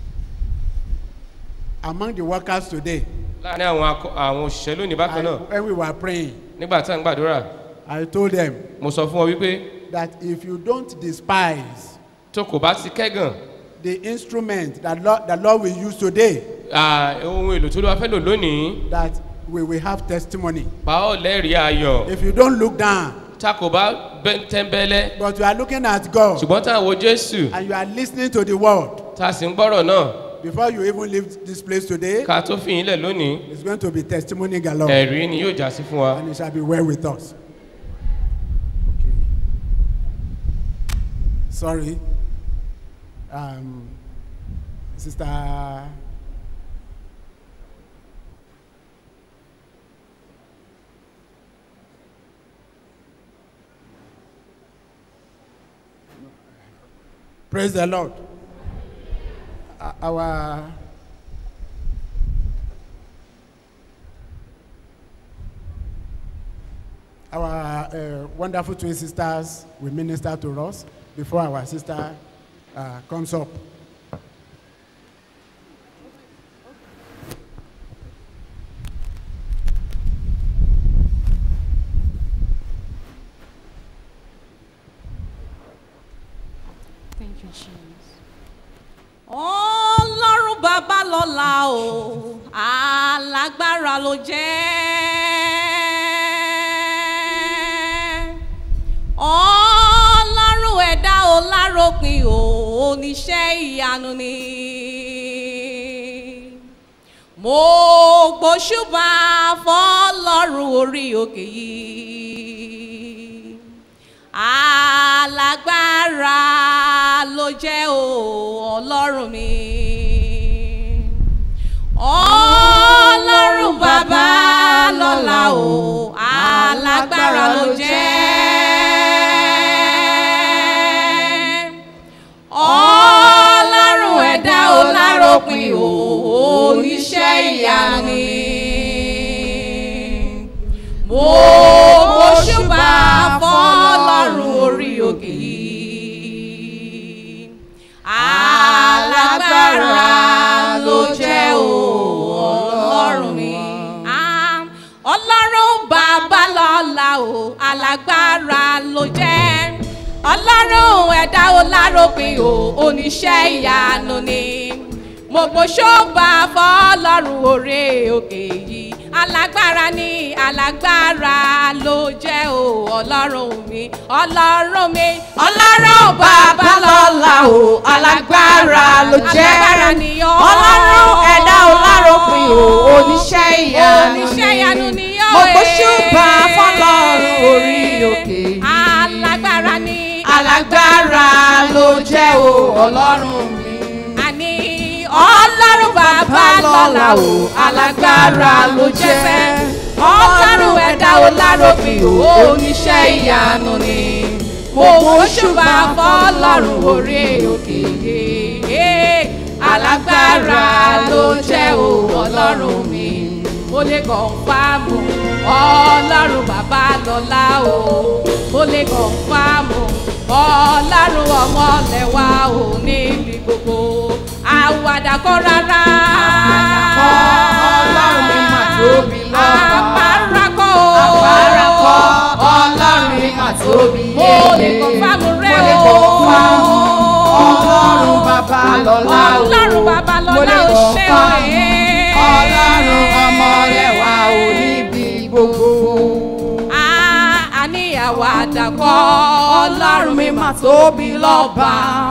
among the workers today, láàrin àwọn akọ- àwọn òṣìṣẹ́ lónìí bákan I, náà. when we were praying, nígbà tá à ń gbàdúrà. I told them mo sọ fún ọ wípé that if you don't despise tó kò bá ti kẹ́gàn the instrument that Lord, the Lord will use today, ah, ohun èlò tó ló wá fẹ́ lò lónìí that we will have testimony. pa ọ́ lẹ́rìí ayọ̀ If you don't look down, tá kò bá bẹ́- tẹ́ńbẹ́lẹ́ but you are looking at God ṣùgbọ́n tá à ń wo jésù and you are listening to the word, tá a sì ń gbọ́rọ̀ náà before you even leave this place today, ká tó fi yín lẹ̀ lónìí it's going to be testimony galore. ẹ̀rí ni yóò já sí fún wa. And it shall be well with us. Sorry. Um, Sister. Praise the Lord. Uh, Our Our uh, wonderful twin sisters will minister to us before our sister uh, comes up. Thank you, Jesus. Ọlọ́run bàbá lọ́la o, alágbára ló jẹ́. Ọlọ́run ẹ̀dá o láropin o, oníṣẹ́ ìyanu ni. Mo gbóṣùbà fọlọ́run orí òkè yìí alágbára ló jẹ́ o ọlọ́run mi ọlọ́run bàbá lọ́la o alágbára ló jẹ́ ọlọ́run ẹ̀dá ọlọ́run ẹ̀dá o lárópin o oníṣẹ́ ìyanu ni mo gbóṣọ́ba fọlọ́run òré òkè yìí alágbára ni alágbára ló jẹ́ o ọlọ́run mi ọlọ́run mi ọlọ́run bàbá lọ́la o alágbára ló jẹ́ Alágbára ni ọlọ́run ẹ̀dá o lárópin o oníṣẹ́ ìyanu ni oníṣẹ́ ìyanu ni yóò mo gbóṣùbà fọlọ́run orí òkè yìí alágbára ni alágbára ló jẹ́ o ọlọ́run mi. àní ọlọ́run bàbá lọ́la o alágbára ló jẹ́ fẹ́ ọlọ́run ẹ̀dá o lárópin o oníṣẹ́ ìyanu ni mo gbóṣùbà fọlọ́run orí òkè yìí alágbára ló jẹ́ o ọlọ́run mi mo lè kàn fáàmù ọlọ́run bàbá lọ́la o mo lè kàn fáàmù ọlọ́run ọmọ lẹ́wà o níbi gbogbo àwàdà kọ́ rárá. ọlọ́run mi mà tóbi lọ́ba. àpárá kọ́ o. àpárá kọ́ ọlọ́run mi mà tóbi mo lè kàn fáàmù rẹ mo lè o. kàn fáàmù ọlọ́run bàbá lọ́la o. ọlọ́run bàbá mo lọ́la lè o kàn ṣé o. fáàmù ọlọ́run ọmọ lẹ́wà o níbi gbogbo. àní àwàdà kọ́ ọlọ́run mi mà tóbi lọ́ba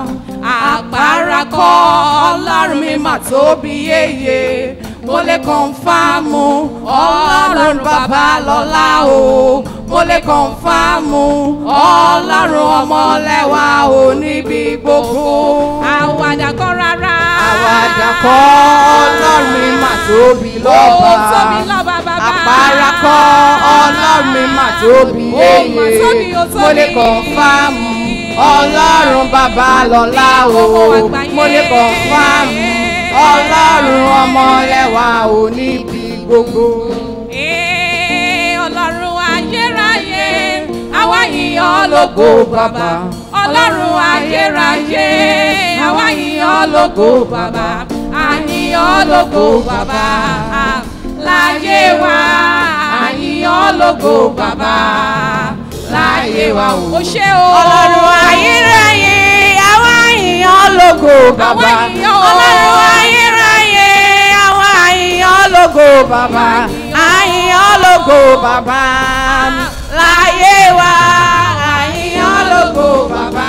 àpárá kọ́ ọlọ́run mi mà tóbi yéye mo lè kọ̀nfàmù ọlọ́run bàbá lọ́la o mo lè kọ̀nfàmù ọlọ́run ọmọlẹ́wà o níbi gbogbo àwàdà kọ́ rárá àwàdà kọ́ ọlọ́run mi mà tóbi lọ́ba. ó tóbi lọ́ba bàbá àpárá kọ́ ọlọ́run mi mà tóbi Ó mà yéye tóbi, ó tóbi. mo lè kọ̀nfàmù ọlọ́run bàbá lọ́la o mo lè kọ̀nfàmù ọlọ́run ọmọlẹ́wà o níbi gbogbo. Ee, ọlọ́run ayérayé àwa yìnyín lógo bàbá ọlọ́run ayérayé àwa yìnyín lógo bàbá àyìnyín lógo bàbá láyé wa àyìnyín lógo bàbá láyé wa o. o ṣé o. ọlọ́run ayérayé àwa yìnyín lógo bàbá ọlọ́run ayérayé àwa yìnyín lógo bàbá àyìnyín lógo bàbá láyé wa àyìnyín lógo bàbá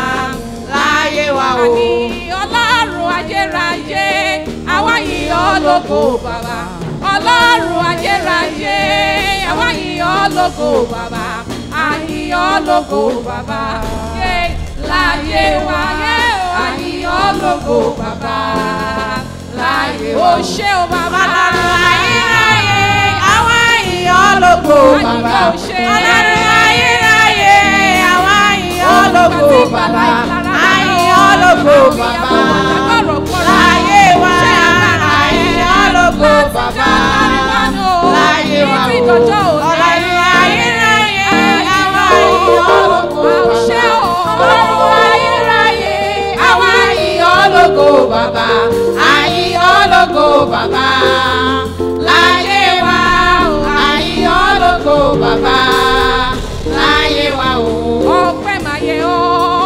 láyé wa o. ọlọ́run ayérayé àwa yìnyín lógo bàbá ọlọ́run ayérayé àwa yìnyín lógo bàbá àyìnyín lógo bàbá yé láyé wa yé àyìnyín lógo bàbá láyé o ṣé o bàbá ọlọ́run ayérayé àwa yìnyín lógo bàbá ọlọ́run ayérayé àwa yìnyín lógo bàbá àyìnyín lógo bàbá láyé wa àyìnyín lógo bàbá láyé wa o ọlọ́run ayérayé àwa yìnyín lógo bàbá ọlọ́run ayérayé àwa yìnyín lógo bàbá àyìnyín lógo bàbá láyé wa o àyìnyín lógo bàbá láyé wa o. ọpẹ́ máa yẹ ọ́.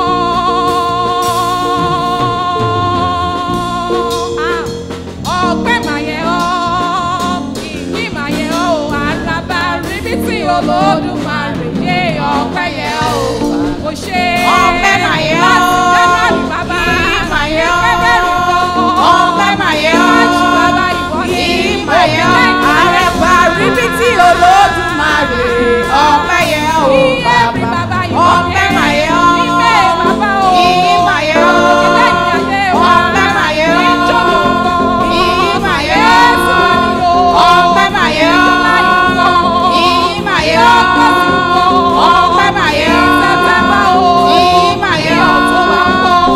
Ah, ọpẹ́ máa yẹ ọ́. ìyìn máa yẹ ọ́. àràbà ríbi tí olódùmarè yé ọpẹ́ yẹ ọ́. kò ṣe ọpẹ́ máa yẹ ọ́. láti January bàbá. ìyìn máa yẹ ọ́. February bọ̀. ọpẹ́ máa yẹ ọ́. March bàbá ìwọ ni. ìyìn máa yẹ ọ́. àràbà ríbi tí olódùmarè ọpẹ́ yẹ ọ́ bàbá ọpẹ́ máa yẹ ọ́. ìyìn máa yẹ ọ́. ọpẹ́ máa yẹ ọ́. ìyìn máa yẹ ọ́. ọpẹ́ máa yẹ ọ́. ìyìn máa yẹ ọ́. ọpẹ́ máa yẹ ọ́. ìyìn máa yẹ ọ́.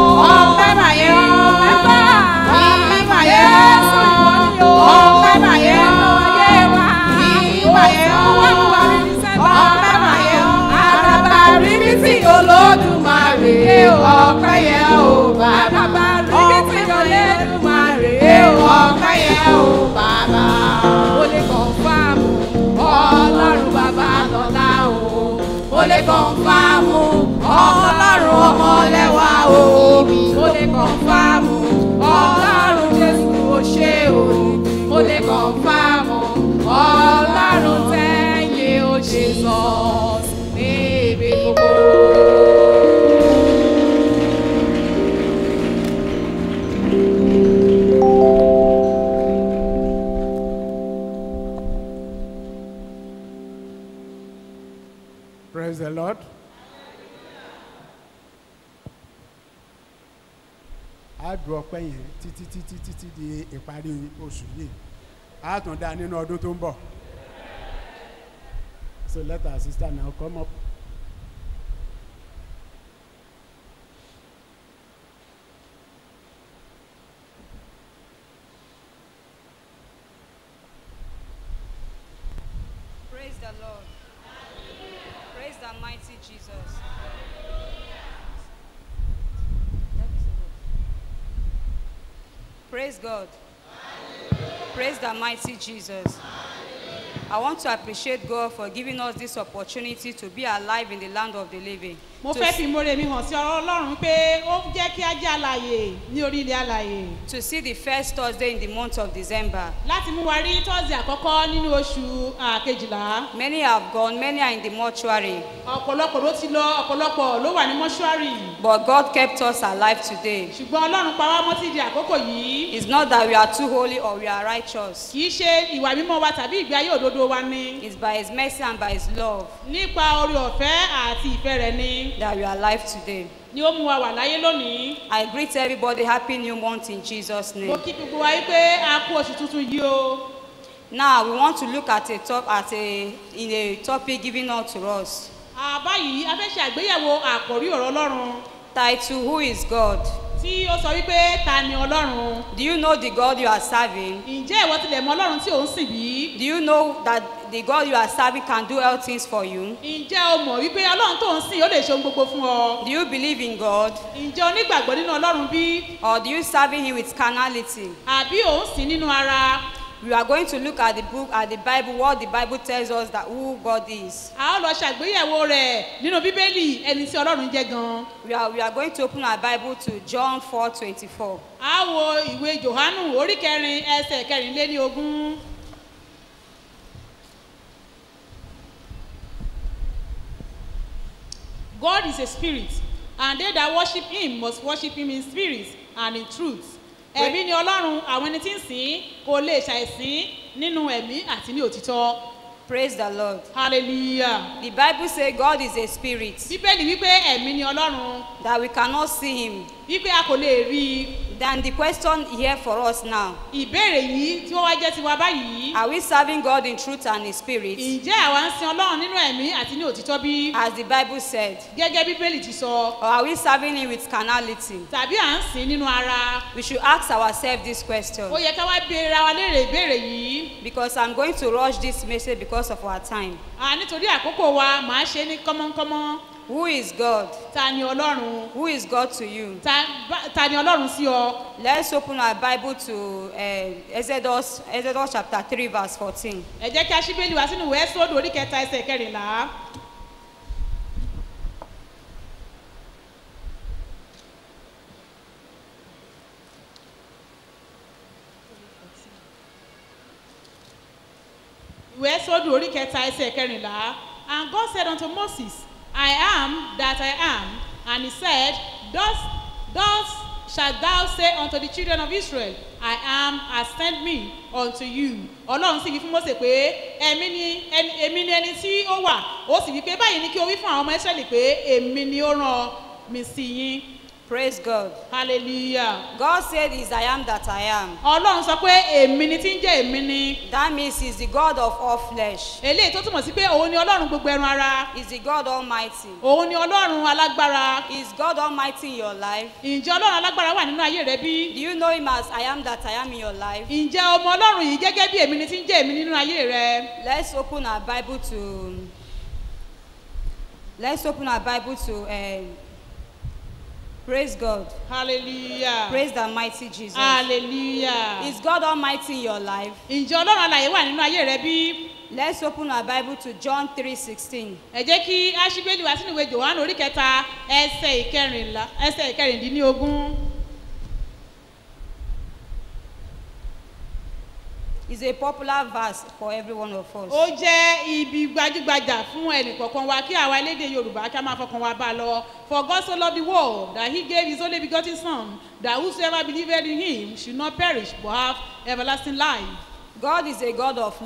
praise the lord. a dùn ọpẹ́ yẹn títí títí títí di ìparí oṣù yìí a tún dá nínú ọdún tó ń bọ̀ so let our sister now come up. Praise the Lord. Praise the mighty Jesus. Praise God. Praise the mighty Jesus. I want to appreciate God for giving us this opportunity to be alive in the land of the living. mo To fẹ́ fi ìmoore mi hàn sí ọ̀rọ̀ ọlọ́run pé ó jẹ́ kí á jẹ́ àlàyé ní orí ilẹ̀ àlàyé. to see the first Thursday in the month of December. láti mú wa rí tọ́sí àkọ́kọ́ nínú oṣù ah, kejìlá. Many have gone, many are in the mortuary. ọ̀pọ̀lọpọ̀ ló ti lọ ọ̀pọ̀lọpọ̀ ló wà ní mọ́ṣúárì. But God kept us alive today. ṣùgbọ́n ọlọ́run pa wá mọ́ sí di àkókò yìí. It's not that we are too holy or we are righteous. kì í ṣe ìwà mímọ́ wa tàbí ìgbé ayé òdodo wa ni. It's by His mercy and by His love nípa orí ọ̀fẹ́ àti ìfẹ́ rẹ̀ ni. that we are alive today. ni ó mú wa wà láyé lónìí. I greet everybody happy new month in Jesus' mo name. kí gbogbo wa yí pé a kú oṣù tuntun yìí o. Now we want to look at a top at a in a topic given out to us. àbáyìí a fẹ́ ṣe àgbéyẹ̀wò àkòrí ọ̀rọ̀ ọlọ́run. Title Who is God? tí ó sọ wípé ta ni ọlọ́run. Do you know the God you are serving? ǹjẹ́ ìwọ tilẹ̀ mọ ọlọ́run tí ò ń sìn bí? Do you know that the God you are serving can do all things for you? ǹjẹ́ o mọ̀ wípé ọlọ́run tó ń sìn ó lè ṣe ohun gbogbo fún ọ? Do you believe in God? ǹjẹ́ o nígbàgbọ́ nínú ọlọ́run bí? Or do you serving Him with carnality? àbí ò ń sìn nínú ara? We are going to look at the book, at the Bible, what the Bible tells us that who God is. a ó lọ ṣàgbéyẹ̀wò rẹ̀ nínú bíbélì ẹni tí ọlọ́run jẹ́ gan. We are, we are going to open our Bible to John 4 24. a wo ìwé johannu orí kẹrin ẹsẹ̀ kẹrìnléní ogún. God is a spirit and they that worship him must worship him in spirit and in truth. ẹ̀mí ni ọlọ́run àwọn ẹni tí ń sìn kò lè ṣàìsìn nínú ẹ̀mí àti ní òtítọ́. Praise the Lord. hallelujah. The Bible says God is a spirit. bíbélì wípé ẹ̀mí ni ọlọ́run. That we cannot see him. wípé a kò lè rí i. Then the question here for us now. ìbéèrè yìí tí wọ́n wá jẹ́ tiwa báyìí. Are we serving God in truth and in spirit? ǹjẹ́ àwa ń sin ọlọ́run nínú ẹ̀mí àti ní òtítọ́ bí? As the Bible said. gẹ́gẹ́ bíbélì ti sọ. Or are we serving him with carnality? tàbí à ń sìn nínú ara. We should ask ourselves this question. ó yẹ ká wá béèrè wa léèrè ìbéèrè yìí. Because I'm going to rush this message because of our time. à nítorí àkókò wa màá ṣe ní kọ́mọ́nkọ́mọ́. Who is God? ta ni ọlọ́run? Who is God to you? ta bá- ta ni ọlọ́run sí ọ? Let's open our Bible to uh, Exodus, Exodus chapter 3, verse 14. ẹ jẹ́ kí a ṣí bẹ́ẹ̀lì wá sínú ìwé sódò orí kẹta ẹsẹ̀ kẹrìnlá. ìwé sódò orí kẹta ẹsẹ̀ kẹrìnlá and God said unto Moses I am that I am and he said thus thus shalt thou say unto the children of Israel I am has sent me unto you ọlọ́run sì wí fún Mósè pé ẹ̀mí ni ẹni- èmi ni ẹni tí ó wà ó sì wí pé báyìí ni kí o wí fún àwọn ọmọ Ísírẹ́lì pé èmi ni ó rán mi sí yín Praise God. hallelujah God said, Is I am that I am. ọlọ́run sọ pé èmi ni tí ń jẹ́ èmi ni That means He's the God of all flesh. eléyìí tó túmọ̀ sí pé òun ni ọlọ́run gbogbo ẹran ara He's the God Almighty. òun ni ọlọ́run alágbára Is God Almighty in your life? ǹjẹ́ ọlọ́run alágbára wà nínú ayé rẹ bí? Do you know Him as I am that I am in your life? ǹjẹ́ ọmọ ọlọ́run yìí gẹ́gẹ́ bí èmi ni tí ń jẹ́ èmi nínú ayé rẹ? Let's open our Bible to. Let's open our Bible to. Uh, praise God. hallelujah Praise the mighty Jesus. hallelujah Is God Almighty in your life? ǹjẹ́ ọlọ́run alàyè wà nínú ayé rẹ bí? Let's open our Bible to John 3:16. ẹ jẹ́ kí aṣíbélì wá sínú ìwé johannu orí kẹta ẹsẹ̀ ìkẹrìnlá ẹsẹ̀ ìkẹrìndínlógún. It's a popular verse for every one of us. ó jẹ́ ibi gbajúgbajà fún ẹnìkọ̀ọ̀kan wa kí àwa elédè yorùbá kí a máa fọkàn wa bá a lọ for God so loved the world that he gave his only begotten son that whosoever believed in him should not perish but have everlasting life. God is a God of love.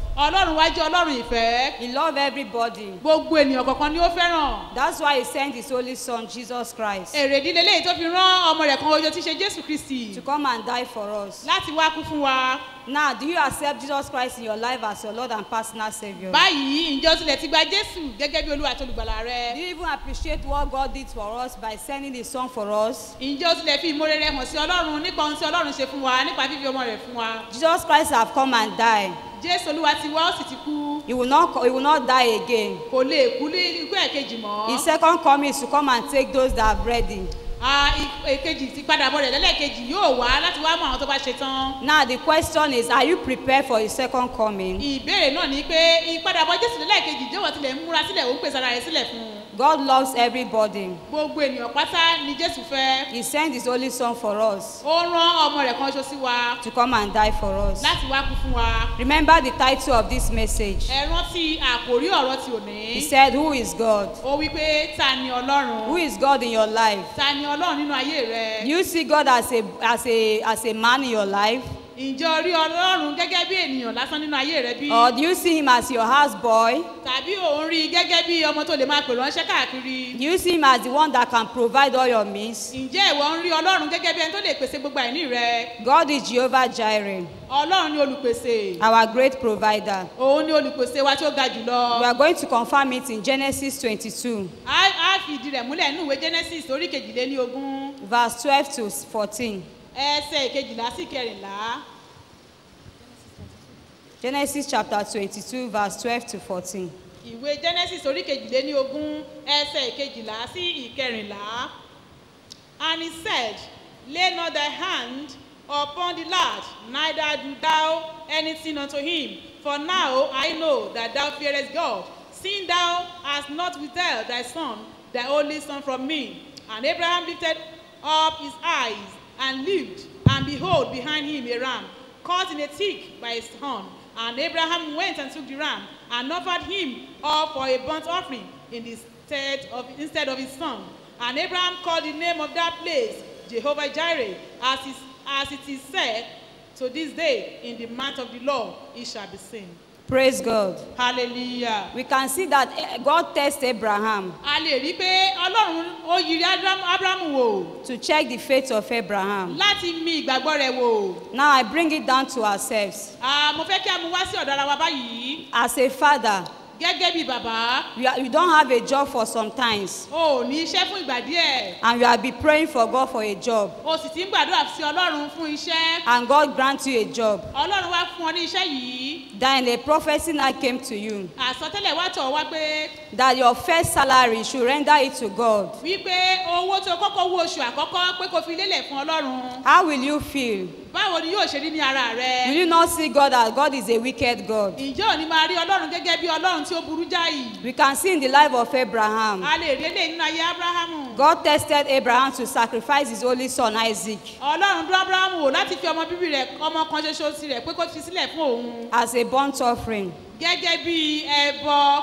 ọlọ́run wá jẹ́ ọlọ́run ìfẹ́ He loved everybody. gbogbo ènìyàn kọ̀ọ̀kan ni ó fẹ́ràn That's why He sent His only Son, Jesus Christ, èrè ìdílé léyìí tó fi rán ọmọ rẹ̀ kan ojo tí í ṣe jésù kristi to come and die for us. láti wá kú fún wa Now, do you accept Jesus Christ in your life as your Lord and personal Savior? báyìí ǹjẹ́ o tilẹ̀ ti gba jésù gẹ́gẹ́ bí olúwa àti olùgbàlà rẹ Do you even appreciate what God did for us by sending His Son for us? ǹjẹ́ o tilẹ̀ fi ìmoore rẹ hàn sí ọlọ́run nípa ohun tí ọlọ́run ṣe fún wa nípa fífi ọmọ rẹ̀ fún wa Jesus Christ have come and died. jésù olúwa ti wá ó sì ti kú He will not, co- he will not die again. kò lè kú ní ikú ẹ̀kejì mọ́ His second coming is to come and take those that are ready. Ah, i- èkejì ti padà bọ̀ rẹ̀ lẹ́lẹ́kejì yóò wá láti wá mọ àwọn tó bá ṣe tán Now, the question is Are you prepared for His second coming? ìbéèrè náà ni pé ìpadàbọ̀ jésù lẹ́lẹ́kejì jẹ́wọ́ tilẹ̀ ń múra sílẹ̀ ó ń pèsè ara rẹ̀ sílẹ̀ fún un God loves everybody. gbogbo ènìyàn pátá ni jésù fẹ́ He sent His only Son for us ó rán ọmọ rẹ̀ kan ṣo sí wa to come and die for us. láti wá kú fún wa Remember the title of this message. ẹ rántí àkòrí ọ̀rọ̀ ti òní He said, Who is God? ó wí pé ta ni ọlọ́run Who is God in your life? ta ni ọlọ́run nínú ayé rẹ Do you see God as a, as a, as a man in your life? ǹjẹ́ o rí ọlọ́run gẹ́gẹ́ bí ènìyàn lásán nínú ayé rẹ bí Or do you see Him as your houseboy? tàbí òun rí i gẹ́gẹ́ bí ọmọ tó lè máa pè ránṣẹ́ káàkiri Do you see Him as the one that can provide all your needs? ǹjẹ́ ìwọ ń rí ọlọ́run gẹ́gẹ́ bí ẹni tó lè pèsè gbogbo àìní rẹ God is Jehovah Jireh, ọlọ́run ni olùpèsè our great provider. òun ni olùpèsè wa tí ó ga jùlọ We are going to confirm it in Genesis 22, á á fi ìdí rẹ̀ múlẹ̀ nínú ìwé genesis orí kejìléní ogún verse 12 to 14. ẹsẹ̀ ìkejìlá sí kẹrìnlá Genesis chapter 22, verse 12 to 14. ìwé genesis orí kejìléní ogún ẹsẹ̀ ìkejìlá sí ìkẹrìnlá and he said lay not thy hand upon the lad neither do thou anything unto him for now i know that thou fearest god seeing thou hast not withheld thy son thy only son from me and abraham lifted up his eyes and looked and behold behind him a ram caught in a thick by his horn and abraham went and took the ram and offered him up for a burnt offering in the stead of instead of his son and abraham called the name of that place jehovah jireh as, is, as it is said to this day in the mouth of the lord it shall be seen Praise God. hallelujah. We can see that eh, God tested Abraham a lè rí i pé ọlọ́run ó yiri Abraham- abrahamu wò to check the faith of Abraham. láti mi ìgbàgbọ́ rẹ̀ wò Now I bring it down to ourselves. Ah, mo fẹ́ kí a mú wá sí ọ̀dọ̀ ara wa báyìí As a father, gẹ́gẹ́ bí bàbá you, are, you don't have a job for some times, o ò ní iṣẹ́ fún ìgbà díẹ̀ and you have been praying for God for a job, o sì ti ń gbàdúrà sí ọlọ́run fún iṣẹ́ and God grants you a job. ọlọ́run wá fún ọ ní iṣẹ́ yìí Then a prophecy now came to you àsọtẹ́lẹ̀ wá tọ̀ wá pé that your first salary you should render it to God. wípé owó tó kọ́kọ́ wó oṣù àkọ́kọ́ pé kò fi lélẹ̀ fún ọlọ́run How will you feel? báwo ni yóò ṣe rí ní ara Will rẹ you not see God as God is a wicked God? ǹjẹ́ ò ní máa rí ọlọ́run gẹ́gẹ́ bí ọlọ́run tí ó burú jáì We can see in the life of Abraham. a lè rí eléyìí nínú ayé abrahamu God tested Abraham to sacrifice his only son Isaac ọlọ́run dún abrahamu wò láti fi ọmọ bíbí rẹ̀ ọmọ kan ṣoṣo sí rẹ̀ pé kó fi sílẹ̀ fún òun as a burnt offering. gẹ́gẹ́ bí ẹbọ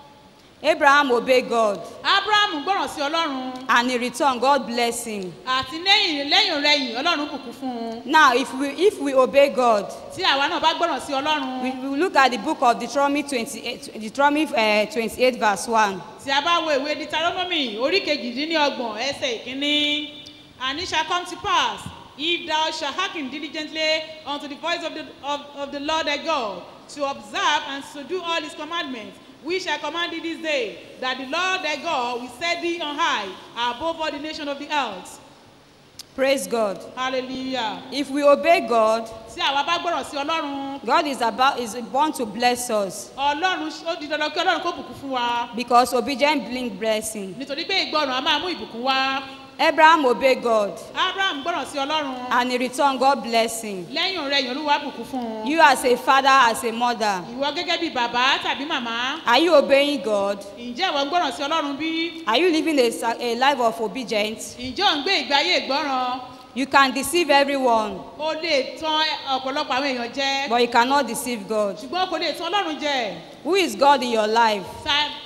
Abraham obeyed God abrahamu gbọ́ràn sí ọlọ́run and in return God blessed him. àti lẹ́yìn lẹ́yìn rẹ̀yìn ọlọ́run bùkún fún un Now if we if we obey God, tí àwa náà bá gbọ́ràn sí ọlọ́run we we look at the book of Deuteronomy twenty-eight Deuteronomy uh, twenty-eight verse one. tí a bá wo ìwé deuteronomy orí kejìdínlọ́gbọ̀n ẹsẹ̀ ìkíní and it shall come to pass if thou shalt hearken diligently unto the voice of the of, of the lord thy god to observe and to do all his commandments we shall command thee this day that the lord thy god will set thee on high above all the nation of the earth Praise God. hallelujah If we obey God, tí àwa bá gbọ́ràn sí ọlọ́run God is about is born to bless us ọlọ́run ó di dandan kí ọlọ́run kó bùkún fún wa because obedience brings blessing. nítorí pé ìgbọràn a máa mú ìbùkún wá Abraham obeyed God abraham gbọ́ràn sí ọlọ́run and in return God blessed him. lẹ́yìn rẹ̀ yẹn olúwa bùkún fún un. You as a father, as a mother, ìwọ gẹ́gẹ́ bí bàbá tàbí màmá are you obeying God? ǹjẹ́ ìwọ ń gbọ́ràn sí ọlọ́run bí? Are you living a, sa- a life of obedience? ǹjẹ́ ò ń gbé ìgbé ayé ìgbọ́ràn? You can deceive everyone, o lè tan ọ̀pọ̀lọpọ̀ àwọn èèyàn jẹ but you cannot deceive God. ṣùgbọ́n o kò lè tan ọlọ́run jẹ Who is God in your life? Ta-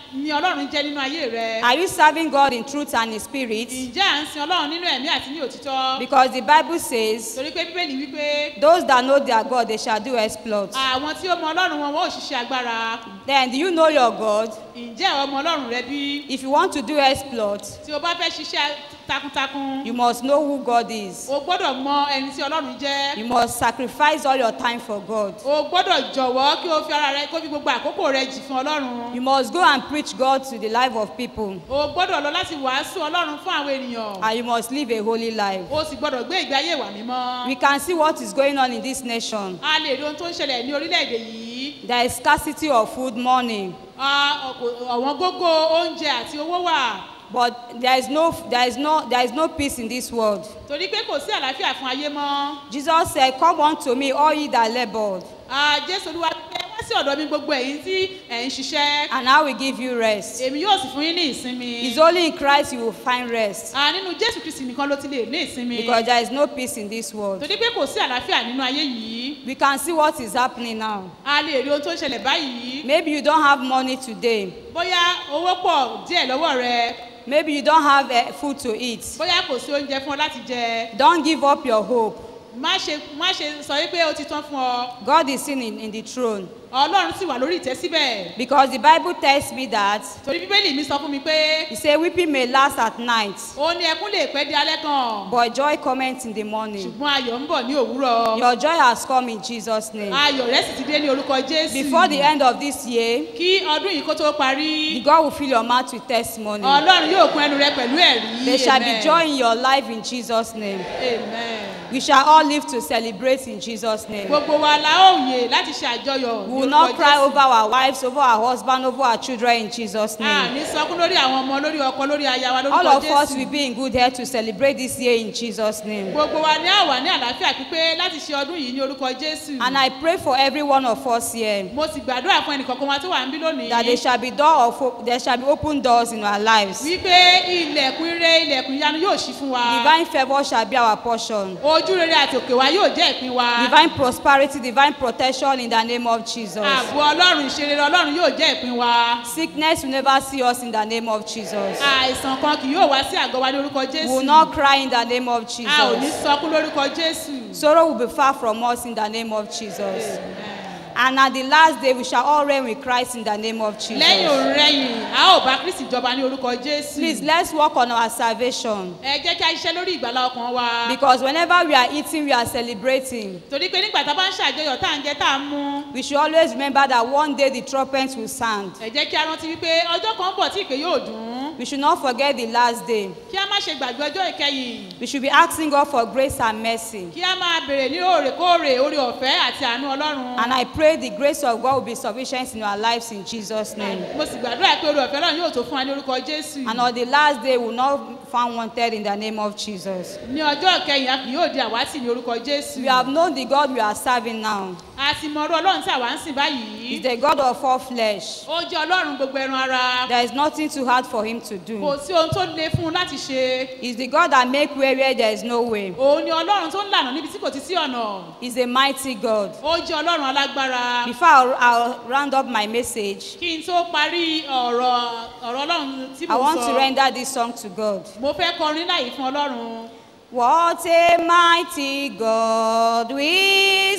ni ọlọ́run jẹ́ nínú ayé rẹ. Are you serving God in truth and in spirit? ǹjẹ́ à ń sin ọlọ́run nínú ẹ̀mí àti ní òtítọ́. Because the Bible says, torí pé bíbélì wípé Those that know their God, they shall do exploits. àwọn tí ó mọ ọlọ́run wọn wọn ò ṣiṣẹ́ agbára. Then, do you know your God? ǹjẹ́ ọmọ ọlọ́run rẹ bí. If you want to do exploits, tí o bá fẹ́ ṣiṣẹ́ takuntakun. you must know who God is. o gbọ́dọ̀ mọ ẹni tí ọlọ́run jẹ́. You must sacrifice all your time for God. o gbọ́dọ̀ jọ̀wọ́ kí o fi ara rẹ kó fi gbogbo àkókò rẹ jì fún ọlọ́run. You must go and preach God to the life of people. o gbọ́dọ̀ lọ láti wàásù ọlọ́run fún àwọn ènìyàn. And you must live a holy life. o sì gbọ́dọ̀ gbé ìgbé ayé ìwà mímọ́. We can see what is going on in this nation. a lè rí ohun tó ń ṣẹlẹ̀ ní orílẹ̀-èdè yìí. There is scarcity of food, money. Ah, ọ̀pọ̀- ọ̀wọ́n gógó oúnjẹ àti owó wà. But there is no there is no there is no peace in this world. torí pé kò sí àlàáfíà fún ayé mọ́. Jesus said, Come unto me, all ye that labored, Ah, jésù olúwa pé wá sí ọ̀dọ̀ mi gbogbo ẹ̀yin tí ẹ̀ ń ṣiṣẹ́. and I will give you rest. èmi yóò sì fún yín ní ìsinmi. It's only in Christ you will find rest. Ah, nínú jésù kristi nìkan ló ti lè ní ìsinmi. Because there is no peace in this world. torí pé kò sí àlàáfíà nínú ayé yìí. We can see what is happening now. a lè rí ohun tó ń ṣẹlẹ̀ báyìí. Maybe you don't have money today. bóyá owó pọ̀ díẹ̀ lọ́wọ́ rẹ. Maybe you don't have uh, food to eat. bóyá kò sí oúnjẹ fún ọ láti jẹ. Don't give up your hope. má ṣe má ṣe sọ wípé ó ti tán fún ọ. God is sitting in, in the throne. ọlọ́run sì wà lórí ìtẹ́ síbẹ̀. Because the Bible tells me that torí bíbélì mi sọ fún mi pé. He said, Weeping may last at night, ó ní ẹkún lè pẹ́ di alẹ́ kan. but joy cometh in the morning. ṣùgbọ́n ayọ̀ ń bọ̀ ní òwúrọ̀. Your joy has come in Jesus' name. ayọ̀ rẹ̀ sì ti dé ní orúkọ jésù. Before the end of this year, kí ọdún yìí kó tó parí. the God will fill your mouth with testimony. ọlọ́run yóò kún ẹnu rẹ pẹ̀lú ẹ̀rí. There shall be Amen. joy in your life in Jesus' name. amen. We shall all live to celebrate in Jesus' name. gbogbo wa la ó yè láti ṣe àjọyọ̀. We will not cry over our wives, over our husband, over our children in Jesus' a name. ní sọkún lórí àwọn ọmọ lórí ọkọ lórí aya wa All lórúkọ of us jésù. will be in good health to celebrate this year in Jesus' name. gbogbo wa ní àwà ní àlàáfíà pípé láti ṣe ọdún yìí ní orúkọ jésù. And I pray for every one of us here mo sì gbàdúrà fún ẹnìkọ̀ọ̀kan wa tó wà ń bí lónìí. that there shall be door of op- there shall be open doors in our lives. wípé ilẹ̀kùn ire ilẹ̀kùn ìyanu yóò ṣí fún wa. Divine favour shall be our portion. ojú rere àti òkè wa yóò jẹ́ ìpín wa. Divine prosperity, divine protection in the name of Jesus. ààbò ọlọ́run ìṣerere ọlọ́run yóò jẹ́ ìpín wa. Sickness will never see us in the name of Jesus. àìsàn kan kì yóò wá sí àgọ́ wa ní orúkọ We jésù. will not cry in the name of a ò ní Jesus. sọkún lórúkọ jésù. Sorrow will be far from us in the name of Jesus. And at the last day, we shall all reign with Christ in the name of Jesus. lẹ́yìn òun rẹ́yìn a ó bá kristi jọba ní orúkọ jésù. Please, let's work on our salvation. ẹ jẹ́ kí a ṣiṣẹ́ lórí ìgbàlá ọkàn wa. Because whenever we are eating, we are celebrating. torí pé nígbà tá a bá ń ṣàjọyọ̀ tá à ń jẹ tá à ń mú. We should always remember that one day the trumpet will sound. ẹ jẹ́ kí a rántí wípé ọjọ́ kan bọ̀ tí ìpè yóò dùn. We should not forget the last day. kí a má ṣe gbàgbé ọjọ́ ìkẹyìn. We should be asking God for grace and mercy. kí a máa bèrè ní òrèkóòrè orí ọ̀fẹ́ àti àánú ọlọ́run. And I pray the grace of God will be sufficient in our lives in Jesus' name. mo sì gbàdúrà pé orí ọ̀fẹ́ náà yóò tó fún wa ní orúkọ jésù. And on the last day, we will not be found wanted in the name of Jesus. ní ọjọ́ ìkẹyìn a kì yóò di àwátì ní orúkọ jésù. We have known the God we are serving now. a ti mọ ọrú ọlọ́run tí àwa ń sìn báyìí. He's the God of all flesh. ó jẹ́ ọlọ́run gbogbo ẹran ara. There is nothing too hard for him to kò do. sí ohun tó le fún un láti ṣe. He's the God that make way where there is no way. òun ni ọlọ́run tó ń lànà níbi tí kò ti sí ọ̀nà. He's a mighty God. ó jẹ́ ọlọ́run alágbára. Before I'll, I'll round up my message, kí n tó parí ọ̀rọ̀ ọ̀rọ̀ ọlọ́run tí I mo want to sọ. render this song to God. mo fẹ́ kọrin láyìí fún ọlọ́run. What a mighty God we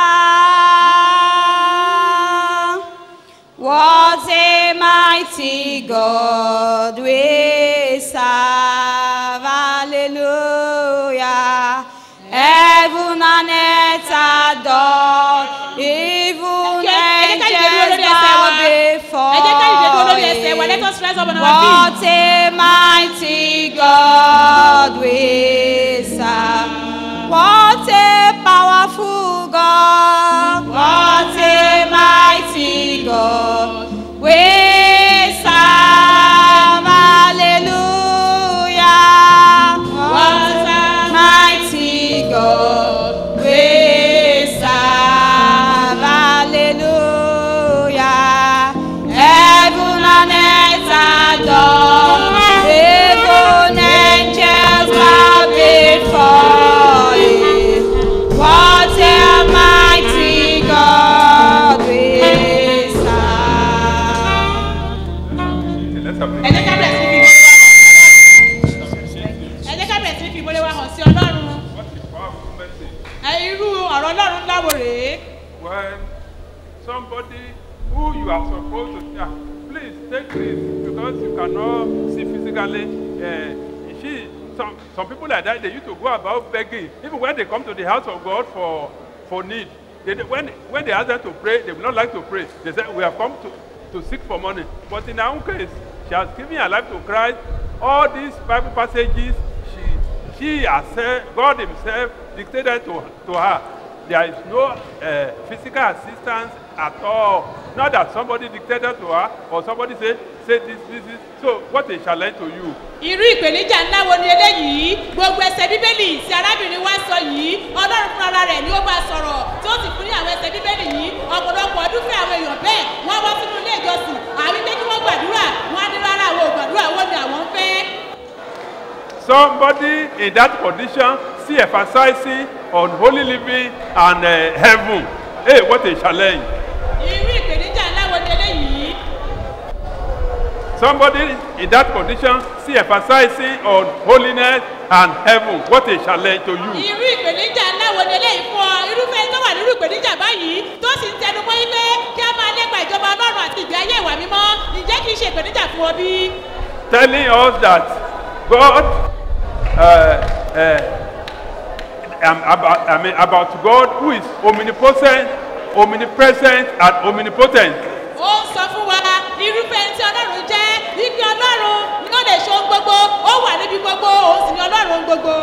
serve. What a mighty God we serve. Hallelujah. Heaven and earth adore. Even Ẹ jẹ́ ká dìde dúró angels lórí ẹsẹ̀ wa. bow before ẹ jẹ́ ká dìde dúró lórí ẹsẹ̀ wa. let us rise up on our feet. What a mighty God we serve. What a powerful God. What a mighty God we serve. Hallelujah. What a mighty God we serve. Hallelujah. Heaven and earth adore. Even angels bow before Him. ọ̀rọ̀ ọlọ́run láwo rèé when somebody who you are supposed to yeah, please take this because you cannot see physically uh, she some some people like that they used to go about begging even when they come to the house of god for for need they dey- when when they ask them to pray they will not like to pray they say we have come to to seek for money but in her own case she has given her life to christ all these bible passages she she herself god himself dictated to to her there is no uh, physical assistance at all not that somebody dictated to her or somebody say say this this this so what a challenge to you irú ìpèníjà ńlá wo ni eléyìí gbogbo ẹsẹ bíbélì tí arábìnrin wa sọ yìí ọlọ́run fún ara rẹ̀ ni ó bá sọ̀rọ̀ tí ó sì fún ní àwọn ẹsẹ bíbélì yìí ọ̀pọ̀lọpọ̀ ọdún fún àwọn èèyàn bẹ́ẹ̀ wọ́n wá sínú ilé ìjọsìn àbí pé kí wọ́n gbàdúrà wọ́n á ní rárá àwọn ò gbàdúrà wọ́n ni àwọn ń fẹ́. somebody in that condition still emphasizing on holy living and uh, heaven hey what a challenge irú ìpèníjà ńlá wo ni eléyìí somebody in that condition still emphasizing on holiness and heaven what a challenge to you irú ìpèníjà ńlá wo ni eléyìí fún ọ irúfẹ́ tó wà nínú ìpèníjà báyìí tó sì ń tẹnu mọ́ ilé kí a máa lépa ìjọba ọlọ́run àti ìgbé ayé ìwà mímọ́ ǹjẹ́ kì í ṣe ìpèníjà fún ọ bí? telling us that God, uh, uh, um, about, I mean, about God who is omnipotent, omnipresent, and omnipotent. ó ń sọ fún wa irúfẹ́ ẹni tí ọlọ́run jẹ́ wípé ọlọ́run ni ó lè ṣe ohun gbogbo ó wà níbi gbogbo òun sì ni ọlọ́run ohun gbogbo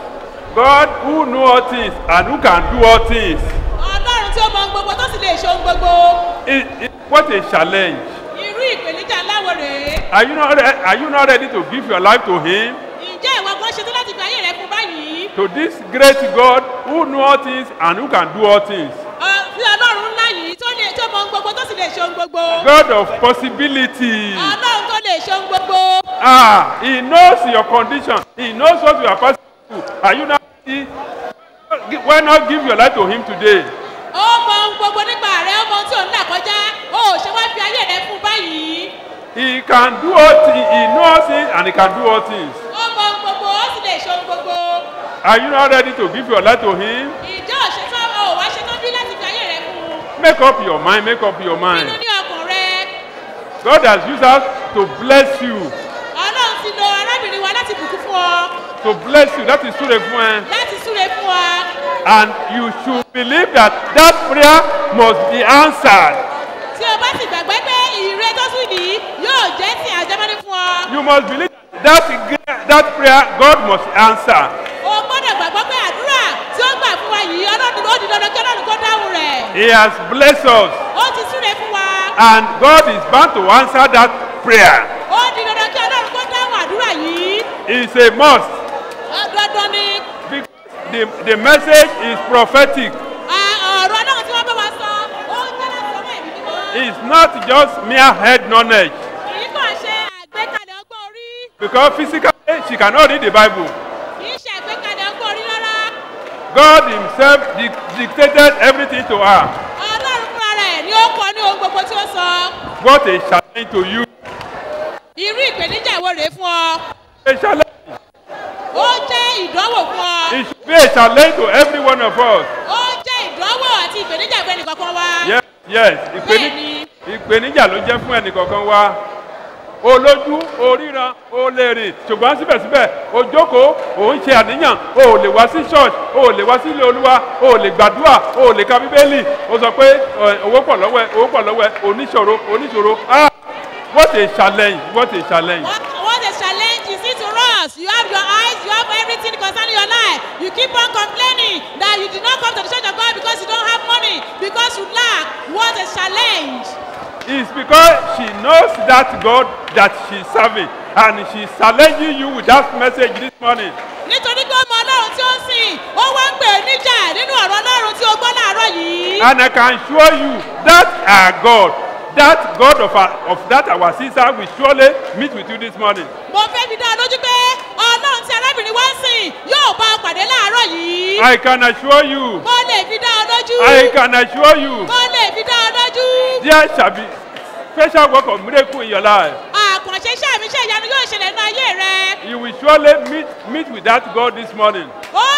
God who know all things and who can do all things. ọlọ́run tí ó mọ ohun gbogbo tó sì lè ṣe ohun gbogbo It, it, what a challenge. irú ìpèníjà láwo rèé Are you, not re- are you not ready to give your life to Him? ǹjẹ́ ìwọ gan ṣetán láti fi ayé rẹ fún báyìí To this great God who know all things and who can do all things. Ọ- sí ọlọ́run ńlá yìí tó lè tó mọ ohun gbogbo tó sì lè ṣe ohun gbogbo God of possibility. ọlọ́run tó lè ṣe ohun gbogbo Ah, He knows your condition. He knows what you are passing through. Are you not ready? Why not give your life to Him today? ó mọ ohun gbogbo nípa rẹ ó mọ ohun tí òun là kọjá ó ò ṣe wá fi ayé rẹ fún báyìí He can do all things. He knows it and He can do all things. ó mọ ohun gbogbo ó sì lè ṣe ohun gbogbo Are you not ready to give your life to Him? ìjọ òṣètò ò wá ṣetán bí láti fi ayé rẹ fún un Make up your mind. Make up your mind. nínú ní ọkàn rẹ God has used us to bless you. ọlọ́run ti lo arábìnrin wa láti bùkún fún ọ To bless you. That is true fún ẹ. láti súre fún ọ And you should believe that that prayer must be answered. tí o bá sì gbàgbé pé ìrè tó sùn yìí yóò jẹ́ sí àjẹmọ́ní fún ọ You must believe that that prayer God must answer. o gbọ́dọ̀ gbàgbọ́ pé àdúrà tí ó gbà fún wa yìí ọlọ́run ó di dandan kí ọlọ́run kó dáhùn rẹ̀ He has blessed us. ó ti súre fún wa And God is bound to answer that prayer. ó di dandan kí ọlọ́run kó dáhùn àdúrà yìí It's a must. Ó dandan ni Because the, the message is prophetic. À, ọ̀rọ̀ ọlọ́run tí wọ́n bá wa sọ ó ń jẹ́ láti ọmọ ẹ̀mí mímọ́ It's not just mere head knowledge. kì í kàn ṣe àgbékalẹ̀ ọgbọ́n orí Because physically she cannot read the Bible. kì í ṣe àgbékalẹ̀ ọgbọ́n orí rárá God Himself dic- dictated everything to her. ọlọ́run fúnra rẹ̀ ni ó kọ ní ohun gbogbo tí ó sọ What a challenge to you. irú ìpèníjà ìwo rèé fún ọ A challenge. ó jẹ́ ìdánwò fún ọ It should be a challenge to every one of us. ó jẹ́ ìdánwò àti ìpèníjà ìfẹ́ nìkankan wa Yes, yes. Ìpèní- Ìpèníjà ló jẹ́ fún ẹnìkọ̀ọ̀kan wa. Olójú, oríran, o lè rìn, ṣùgbọ́n síbẹ̀síbẹ̀, o jókòó, o ń ṣe àníyàn, o ò lè wá sí church, o ò lè wá sí ilé olúwa, o ò lè gbàdúrà, o ò lè ka bíbélì, o sọ pé ẹ, owó pọ̀ lọ́wọ́ ẹ, owó pọ̀ lọ́wọ́ ẹ, oníṣòro, oníṣòro. Ah! What a challenge, what a challenge. what a challenge is it to us you have your eyes you have everything concerning your life you keep on complaining that you did not come to the church of God because you don't have money because you lack what a challenge It's because she knows that God that she's serving and she's challenging you with that message this morning. nítorí pé ọmọ ọlọ́run tí ó ń sìn ó wá ń pè é níjà nínú ọ̀rọ̀ ọlọ́run tí ó gbọ́ láàárọ̀ yìí. And I can assure you that our God, that God of, our, of that our sister will surely meet with you this morning. mo fẹ́ fi dá ọ lójú pé ọlọ́run tí arábìnrin wá ń sìn yóò bá ọ pàdé láàárọ̀ yìí. I can assure you, mo lè fi dá ọ lójú. I can assure you, mo lè fi dá ọ lójú. there shall be special work of miracle in your life. àkànṣe iṣẹ́ mi iṣẹ́ ìyanu yóò ṣẹlẹ̀ nínú ayé rẹ. You will surely meet, meet with that God this morning. ó ọlọ́run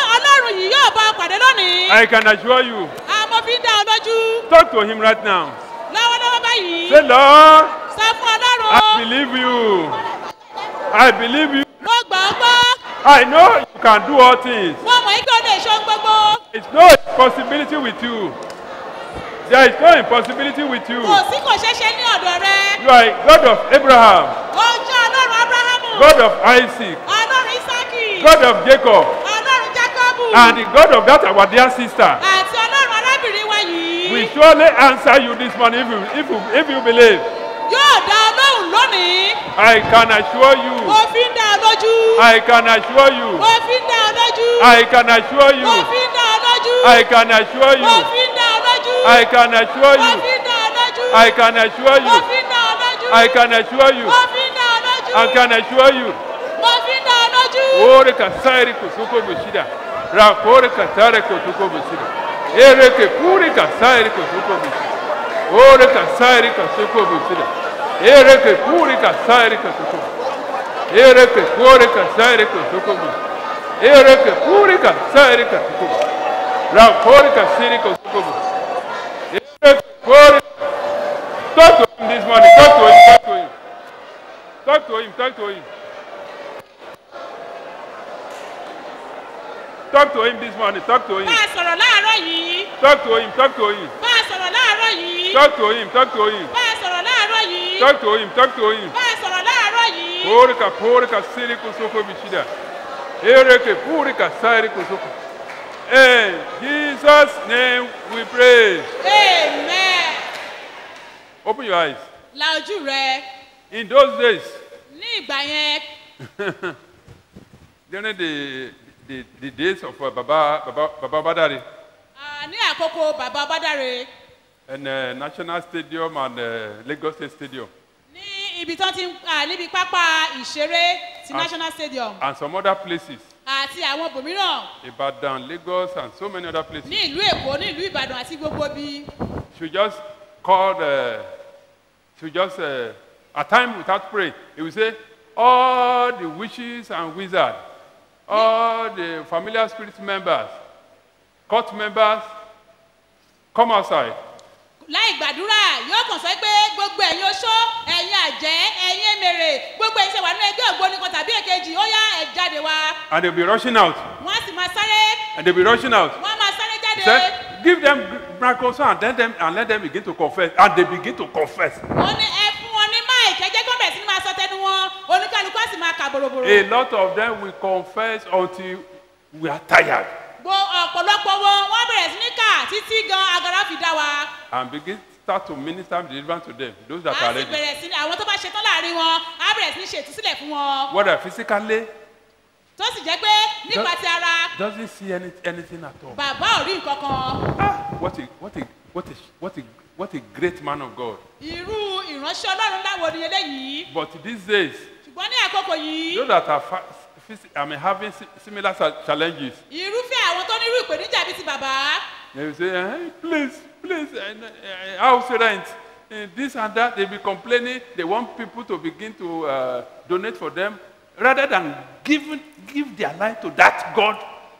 ọlọ́run yìí yóò bá ọ pàdé lónìí. I can assure you. àmọ́ fi ń dá ọ lójú. Talk to him right now. lọ́wọ́lọ́wọ́ báyìí. Say, Lord, sọ fún ọlọ́run. I believe you. I believe you. mo gbà ọ́ gbọ́. I know you can do all things. mo mọ̀ ike o lè ṣe ohun gbogbo. There is no impossibility with you. There is no impossibility with you. kò sí kò ṣeé ṣe ní ọ̀dọ̀ rẹ. You are a God of Abraham, ó jẹ́ ọlọ́run abrahamu. God of Isaac, ọlọ́run isaki. God of Jacob, ọlọ́run jacobu. and the God of that our dear sister. àti ọlọ́run arábìnrin wa yìí. We surely answer you this morning if you, if you, if you believe. yóò dá ọ lóhùn lónìí. I can assure you. mo fi ń dá ọ lójú. I can assure you. mo fi ń dá ọ lójú. I can assure you. mo fi ń dá ọ lójú. I can assure mo you. fi ń dá ọ lójú. I can assure mo you. fi ń dá ọ lójú. I can assure mo you. fi ń dá ọ lójú. I can assure you. mo fi ń dá ọ lójú. I can assure you. mo fi ń dá ọ lójú. Ore ka sairi kusuko bushida. Rakore ka tare kusuko bushida. Ere ke puri ka sairi kusuko bushida. Ore ka sairi kusuko bushida. Ere ke puri ka sairi kusuko. Ere ke puri ka sairi kusuko bushida. Ere ke puri ka sairi kusuko. Rakore ka siri kusuko bushida. Ere ke puri. Talk to him this morning. Talk to him. Talk to him. Talk to him. Talk to him. Talk to him this morning. Talk to him. bá a sọ̀rọ̀ láàárọ̀ yìí. Talk to him. Talk to him. bá a sọ̀rọ̀ láàárọ̀ yìí. Talk to him. Talk to him. bá a sọ̀rọ̀ láàárọ̀ yìí. Talk to him. Talk to him. bá a sọ̀rọ̀ láàárọ̀ yìí. Porika porika siri kusoko bishida. Ereke purika siri kusoko. In Jesus' name we pray. amen. Open your eyes. la ojú rẹ In those days, ní ìgbà yẹn during the the, the days of uh, Baba Baba Baba Badari ah, ní àkókò bàbá bádàre and uh, National Stadium and uh, Lagos State Stadium ní ibi tó ti ń ah, níbi pápá ìṣeré ti Ah. national stadium and some other places, àti àwọn ibòmíràn Ibadan, Lagos, and so many other places. ní ìlú èkó ní ìlú ìbàdàn àti gbogbo bí should just call the should just uh, a time without praying he will say all the witches and wizards all the familiar spirit members court members come outside láì gbàdúrà yóò kàn sọ pé gbogbo ẹ̀yin oṣó ẹ̀yin àjẹ́ ẹ̀yin èmèrè gbogbo ẹ̀yin ṣe wà nínú ẹgbẹ́ ògbóni kan tàbí èkejì ó yá ẹ̀ jáde wá and they will be rushing out wọ́n á sì máa sáré and they will be rushing out wọ́n á máa sáré he jáde said give them miracles and then them and let them begin to confess and they begin to confess wọ́n ní ẹ fún wọn ní máìkì ẹ jẹ́ kó bẹ̀rẹ̀ sí ní máa sọ tẹnu wọn oníkálukú á sì máa kà bòròbòrò. a lot of them will confess until we are tired gbo ọ̀pọ̀lọpọ̀ wọn wọ́n bẹ̀rẹ̀ sí ní kà títí gan agara fi dá wa. and begin start to minister deliverance to them those that a are sì ready bẹ̀rẹ̀ sí ní àwọn tó bá ṣetán láàrin wọn á bẹ̀rẹ̀ sí ní ṣe ìtúsílẹ̀ fún wọn. whether physically tó sì jẹ́ pé nípa ti ara doesn't see any, anything at all. bàbá ò rí nǹkan kan. What a what a what a what a what a great man of God. irú ìránṣẹ́ ọlọ́run láwo ni eléyìí. But these days, ṣùgbọ́n ní àkókò yìí those that are fa- phys- I mean having si- similar sa- challenges, irúfẹ́ àwọn tó nírú ìpèníjà bíi ti bàbá. they will say, hey, please, please, uh, uh, house rent, uh, this and that. They be complaining. They want people to begin to uh, donate for them rather than giving give their life to that God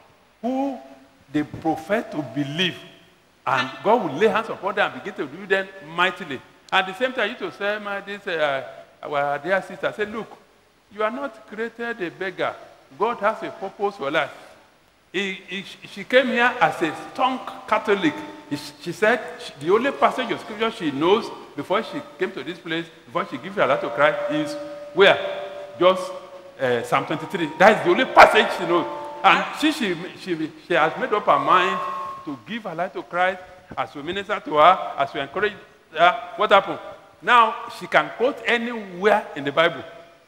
who they profess to believe. And God will lay hands upon them and begin to do them mightily. At the same time, you to say, my this uh, our dear sister, say, look, you are not created a beggar. God has a purpose for life. He, he, she came here as a strong Catholic. He- She said she- the only passage of scripture she knows before she came to this place, before she gave her life to Christ, is where? Just uh, Psalm 23. That is the only passage she knows. And she, she, she, she has made up her mind to give her life to Christ as we minister to her, as we encourage her. What happened? Now she can quote anywhere in the Bible.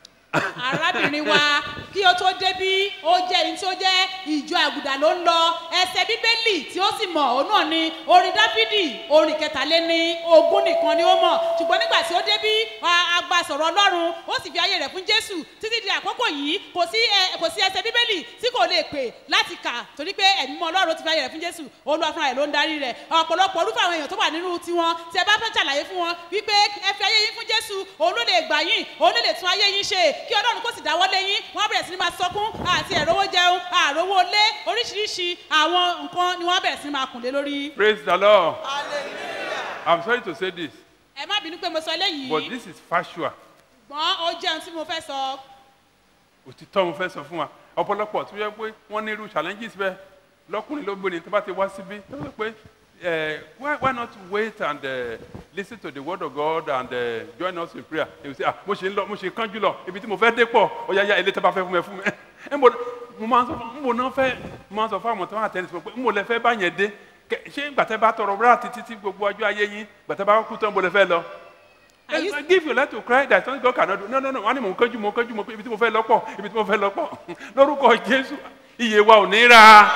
arábìnrin wa kí ó tó débí ó jẹ́ ẹni tí ó jẹ́ ìjọ àgùdà ló ń lọ ẹsẹ̀ bíbélì tí ó sì mọ̀ òun náà ni orin dáfídì orin kẹtàléní ogún nìkan ni ó mọ̀ ṣùgbọ́n nígbà tí ó débí a- agba sọ̀rọ̀ ọlọ́run ó sì fi ayé rẹ̀ fún jésù títí di àkókò yìí kò sí ẹ- kò sí ẹsẹ̀ bíbélì tí kò lè pè láti kà torí pé ẹ̀mí mọ́ ọlọ́run ti fi ayé rẹ̀ fún jésù olúwa fúnra rẹ̀ ló ń darí rẹ̀ ọ̀pọ̀lọpọ̀ orúfẹ́ àwọn èèyàn tó wà nínú tiwọn tí ẹ bá fẹ́ ṣàlàyé fún wọn wípé ẹ fi ayé yín fún jésù òun ló lè gbà yín òun ló lè tún ayé yín ṣe kí ọlọ́run kó sì dáwọ́ lé yín wọ́n bẹ̀rẹ̀ bẹ̀rẹ̀ sí ní máa sọkún àti ẹ̀rọwó jẹun àròwó lé oríṣiríṣi àwọn nǹkan ni wọ́n bẹ̀rẹ̀ sí ní máa kùn lé lórí. Praise the Lord. I'm sorry to say this, ẹ má bínú pé mo sọ eléyìí but this is factual. ṣùgbọ́n ó jẹun tí mo fẹ́ sọ. òtítọ́ mo fẹ́ sọ fún wa ọ̀pọ̀lọpọ̀ tó yẹ pé wọ́n ní irú challenges bẹ́ẹ̀ lọ́kùnrin lóbìnrin tó bá ti wá síbí tó sọ pé eh, why, why not wait and uh, listen to the word of God and uh, join us in prayer they will say ah mo ṣe ń lọ mo ṣe kánjú lọ ibi tí mo fẹ́ dé pọ̀ ó yá yá ilé tó bá fẹ́ fún mi ẹ fún mi ẹ mo mo máa ń sọ fún mo náà fẹ́ mo máa ń sọ fún àwọn tó wà tẹ́lẹ̀ sọ pé mo lẹ fẹ́ bá yẹn dé Kẹ- ṣé gbàtẹ́ bá tọrọ búrá títí tí gbogbo ọjọ́ ayé yín gbàtẹ́ bá kú tán mo lẹ fẹ́ lọ Eh, give your life to Christ that something God cannot do. No, no, no. Wọ́n ní mò ń kánjú, mò ń kánjú, mò ń ibi tí mo fẹ́ lọ́pọ̀, ibi tí mo fẹ́ lọ́pọ̀. Lórúkọ Jésù, iye wa ò ní ra.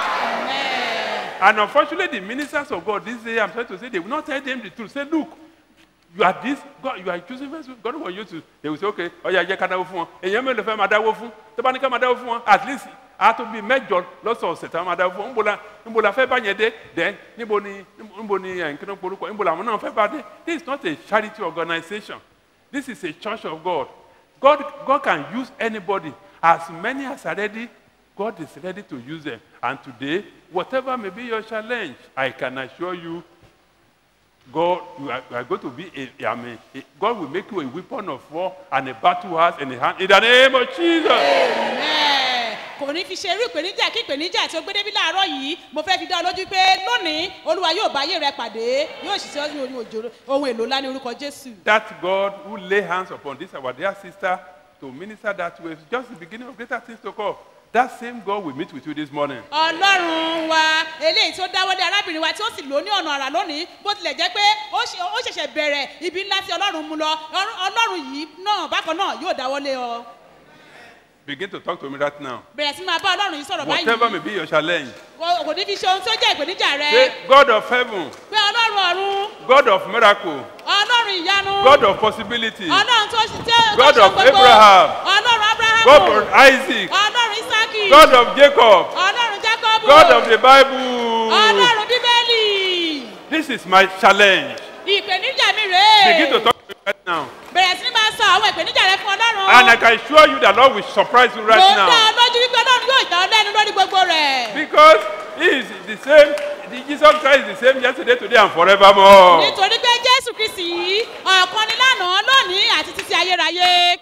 And unfortunately, the ministers of God this day, I'm sorry to say, they will not tell them the truth. Say, look, you are this, God, you are choosing vessel. God want you to. They will say, okay, ọ̀ya jẹ́ ká dáwó fún wọn. Èèyàn mélòó fẹ́ máa dáwó fún? Tó bá ní ká máa dáwó fún wọn, at least a tó bí mẹ́jọ lọ́sọ̀ọ̀sẹ̀ tá a máa dáwó fún wọn. Níbo la níbo la fẹ́ bá yẹn dé? Then níbo ni níbo ni ẹ̀ ń kí ló porúkọ? Níbo làwọn náà fẹ́ bá dé? This is not a charity organization. This is a church of God. God, God can use anybody. As many as are ready, God is ready to use them. And today, whatever may be your challenge, I can assure you, God, you are, you are going to be a, I mean, a- God will make you a weapon of war and a battle axe in the hand. In the name of Jesus. Amen. kò ní fi ṣe irú ìpèníjà kí ìpèníjà tí ó gbé débi láàárọ̀ yìí mo fẹ́ fi dá ọ lójú pé lónìí olúwa yóò bá ayé rẹ pàdé yóò ṣiṣẹ́ ní orí òjò ohun èlò ńlá ní orúkọ jésù. That God who lay hands upon this, our dear sister, to minister that way, is just the beginning of greater things to come. That same God will meet with you this morning. ọlọ́run wa eléyìí tó dáwọ́lé arábìnrin wa tí ó sì lò ó ní ọ̀nà àrà lónìí bó tilẹ̀ jẹ́ pé ó ṣe- ó ṣẹ̀ṣẹ̀ bẹ̀rẹ̀ ibi ńlá tí ọlọ́run mú lọ Ọlọ́run- ọlọ́run yìí náà bákan náà yóò dáwọ́lé ọ Begin to talk to me right now. bẹ̀rẹ̀ sí máa bá ọlọ́run yìí sọ̀rọ̀ Whatever may báyìí be your challenge, kò kò ní fi ṣe ohun tó jẹ́ ìpèníjà rẹ say, God of heaven, pé ọlọ́run ọ̀run God of miracle, ọlọ́run ìyanu God of possibility, ọlọ́run tó ṣe tó God ṣe of gbogbo Abraham, ọlọ́run abrahamu God of Isaac, ọlọ́run isaki God of Jacob, ọlọ́run jacobu God of the Bible. ọlọ́run bíbélì This is my challenge. ìpèníjà mi rèé Begin to talk to me right now. bẹ̀rẹ̀ sí ní máa sọ àwọn ìpèníjà rẹ fún ọlọ́run. And I can assure you that Lord will surprise you mo right ń dá ọ now. lójú wípé ọlọ́run yóò dá ọ lẹ́nu lórí gbogbo rẹ̀. Because He is the same, the Jesus Christ is the same yesterday, today, and forevermore. nítorí pé jésù kristi yìí ọ̀kan ni lánàá lónìí àti títí ayérayé.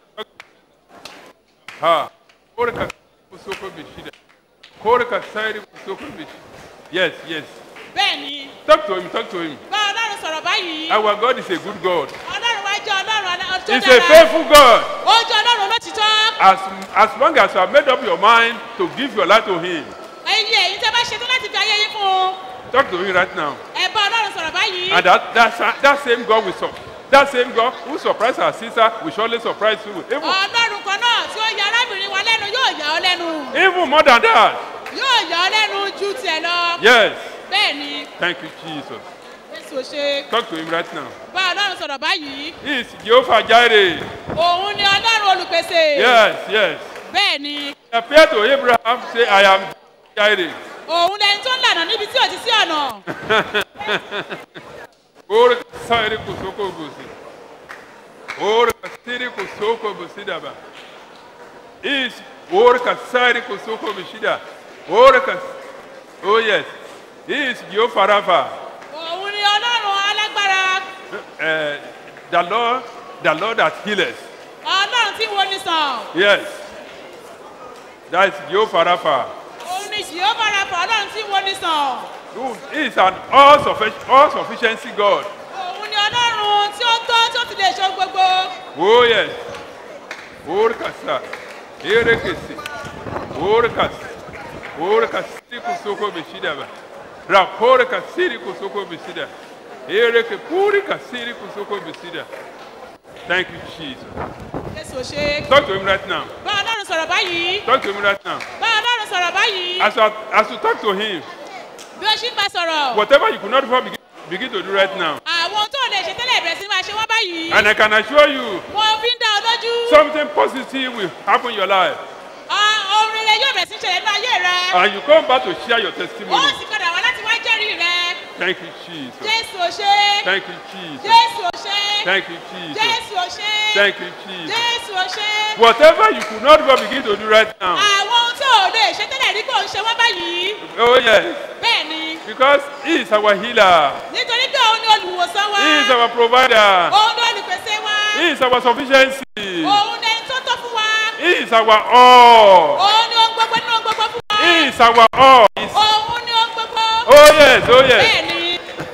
Ha. Korka kusoko bishida. Korka sairi kusoko bishida. Yes, yes. bẹ́ẹ̀ni Talk to him, talk to him. bá ọlọ́run sọ̀rọ̀ báyìí Our God is a good God. ọlọ́run wá jẹ́ ọlọ́run ọlá- tó He's a dára faithful God. ó jẹ́ ọlọ́run olótìtọ́. As, as long as you have made up your mind to give your life to Him, ẹyin èyí tẹ́ bá ṣetán láti fi ayé yín fún un talk to Him right now. ẹ bá ọlọ́run sọ̀rọ̀ báyìí. And that, that, that same God will sur- that same God who surprised our sister will surely surprise you. Even, ọlọ́run kan náà tí ó ya arábìnrin wa lẹ́nu yóò yà ọ́ lẹ́nu even more than that. yóò yà ọ́ lẹ́nu ju tiẹ̀ lọ. Yes. bẹ́ẹ̀ni Thank you, Jesus. jésù ò ṣe Talk to Him right now. bá ọlọ́run sọ̀rọ̀ báyìí. He is Jehovah Jireh. òun ni ọlọ́run olùpèsè. Yes, yes. bẹ́ẹ̀ni He appeared to Abraham, say, I am Jireh. òun lẹni tó ń lànà níbi tí ò ti sí ọ̀nà. Ora sairi kusoko busi. Ora kasiri kusoko busi daba. Is ora kasiri kusoko bushida. Ora kas. Oh yes. He is Jehovah Rapha. òun ni ọlọ́run alágbára. Uh, the Lord, the Lord that healeth. ọlọ́run tí wo ni sàn. Yes. That is Jehovah Rapha. òun ni jehova rafa ọlọ́run tí wo ni sàn. Who is an all sufficient, all sufficiency God. òun ni ọlọ́run tí ó tó tí ó ti lè ṣe ohun gbogbo. Oh yes. Ora kasa. Ere kesi. Ora kas. Ora kasiri kusoko bishida ba. Rapore kasiri kusoko bishida. Ere ke puri kasiri kusoko bishida. Thank you, Jesus. jésù ò ṣe. Talk to him right now. bá ọlọ́run sọ̀rọ̀ báyìí. Talk to him right now. bá ọlọ́run sọ̀rọ̀ báyìí. As you, as you talk to him, bí ó ṣì ń bá sọ̀rọ̀. whatever you could not before begin, begin to do right now. àwọn tó lè ṣe tẹ́lẹ̀ bẹ̀rẹ̀ sí máa ṣe wọ́n báyìí. And I can assure you, mo fi ń dá ọ lójú. something positive will happen in your life. Ah, ohun rere yóò bẹ̀rẹ̀ sí ṣẹlẹ̀ nínú ayé rẹ. And you come back to share your ó testimony. sì padà wá láti wá jẹ́rìí rẹ. Thank you, Jesus. jésù ò ṣe Thank you, Jesus. jésù ò ṣe Thank you, Jesus. jésù ò ṣe Thank you, Jesus. jésù ò ṣe Whatever you could not do, begin to do right now. àwọn ohun tí ò lè ṣe tẹ́lẹ̀ rí kò ń ṣe wọ́n báyìí Oh, yes. bẹ́ẹ̀ ni Because He is our healer. nítorí pé òun ni olùwòsàn wa He is our provider. òun ni olùpèsè wa He is our sufficiency. òun ni ẹni tó tó fún wa He is our all. òun ni ohun gbogbo nínú ohun gbogbo fún wa He is our all. He's- òun ni ohun gbogbo Oh, yes. Oh, yes. bẹ́ẹ̀ ni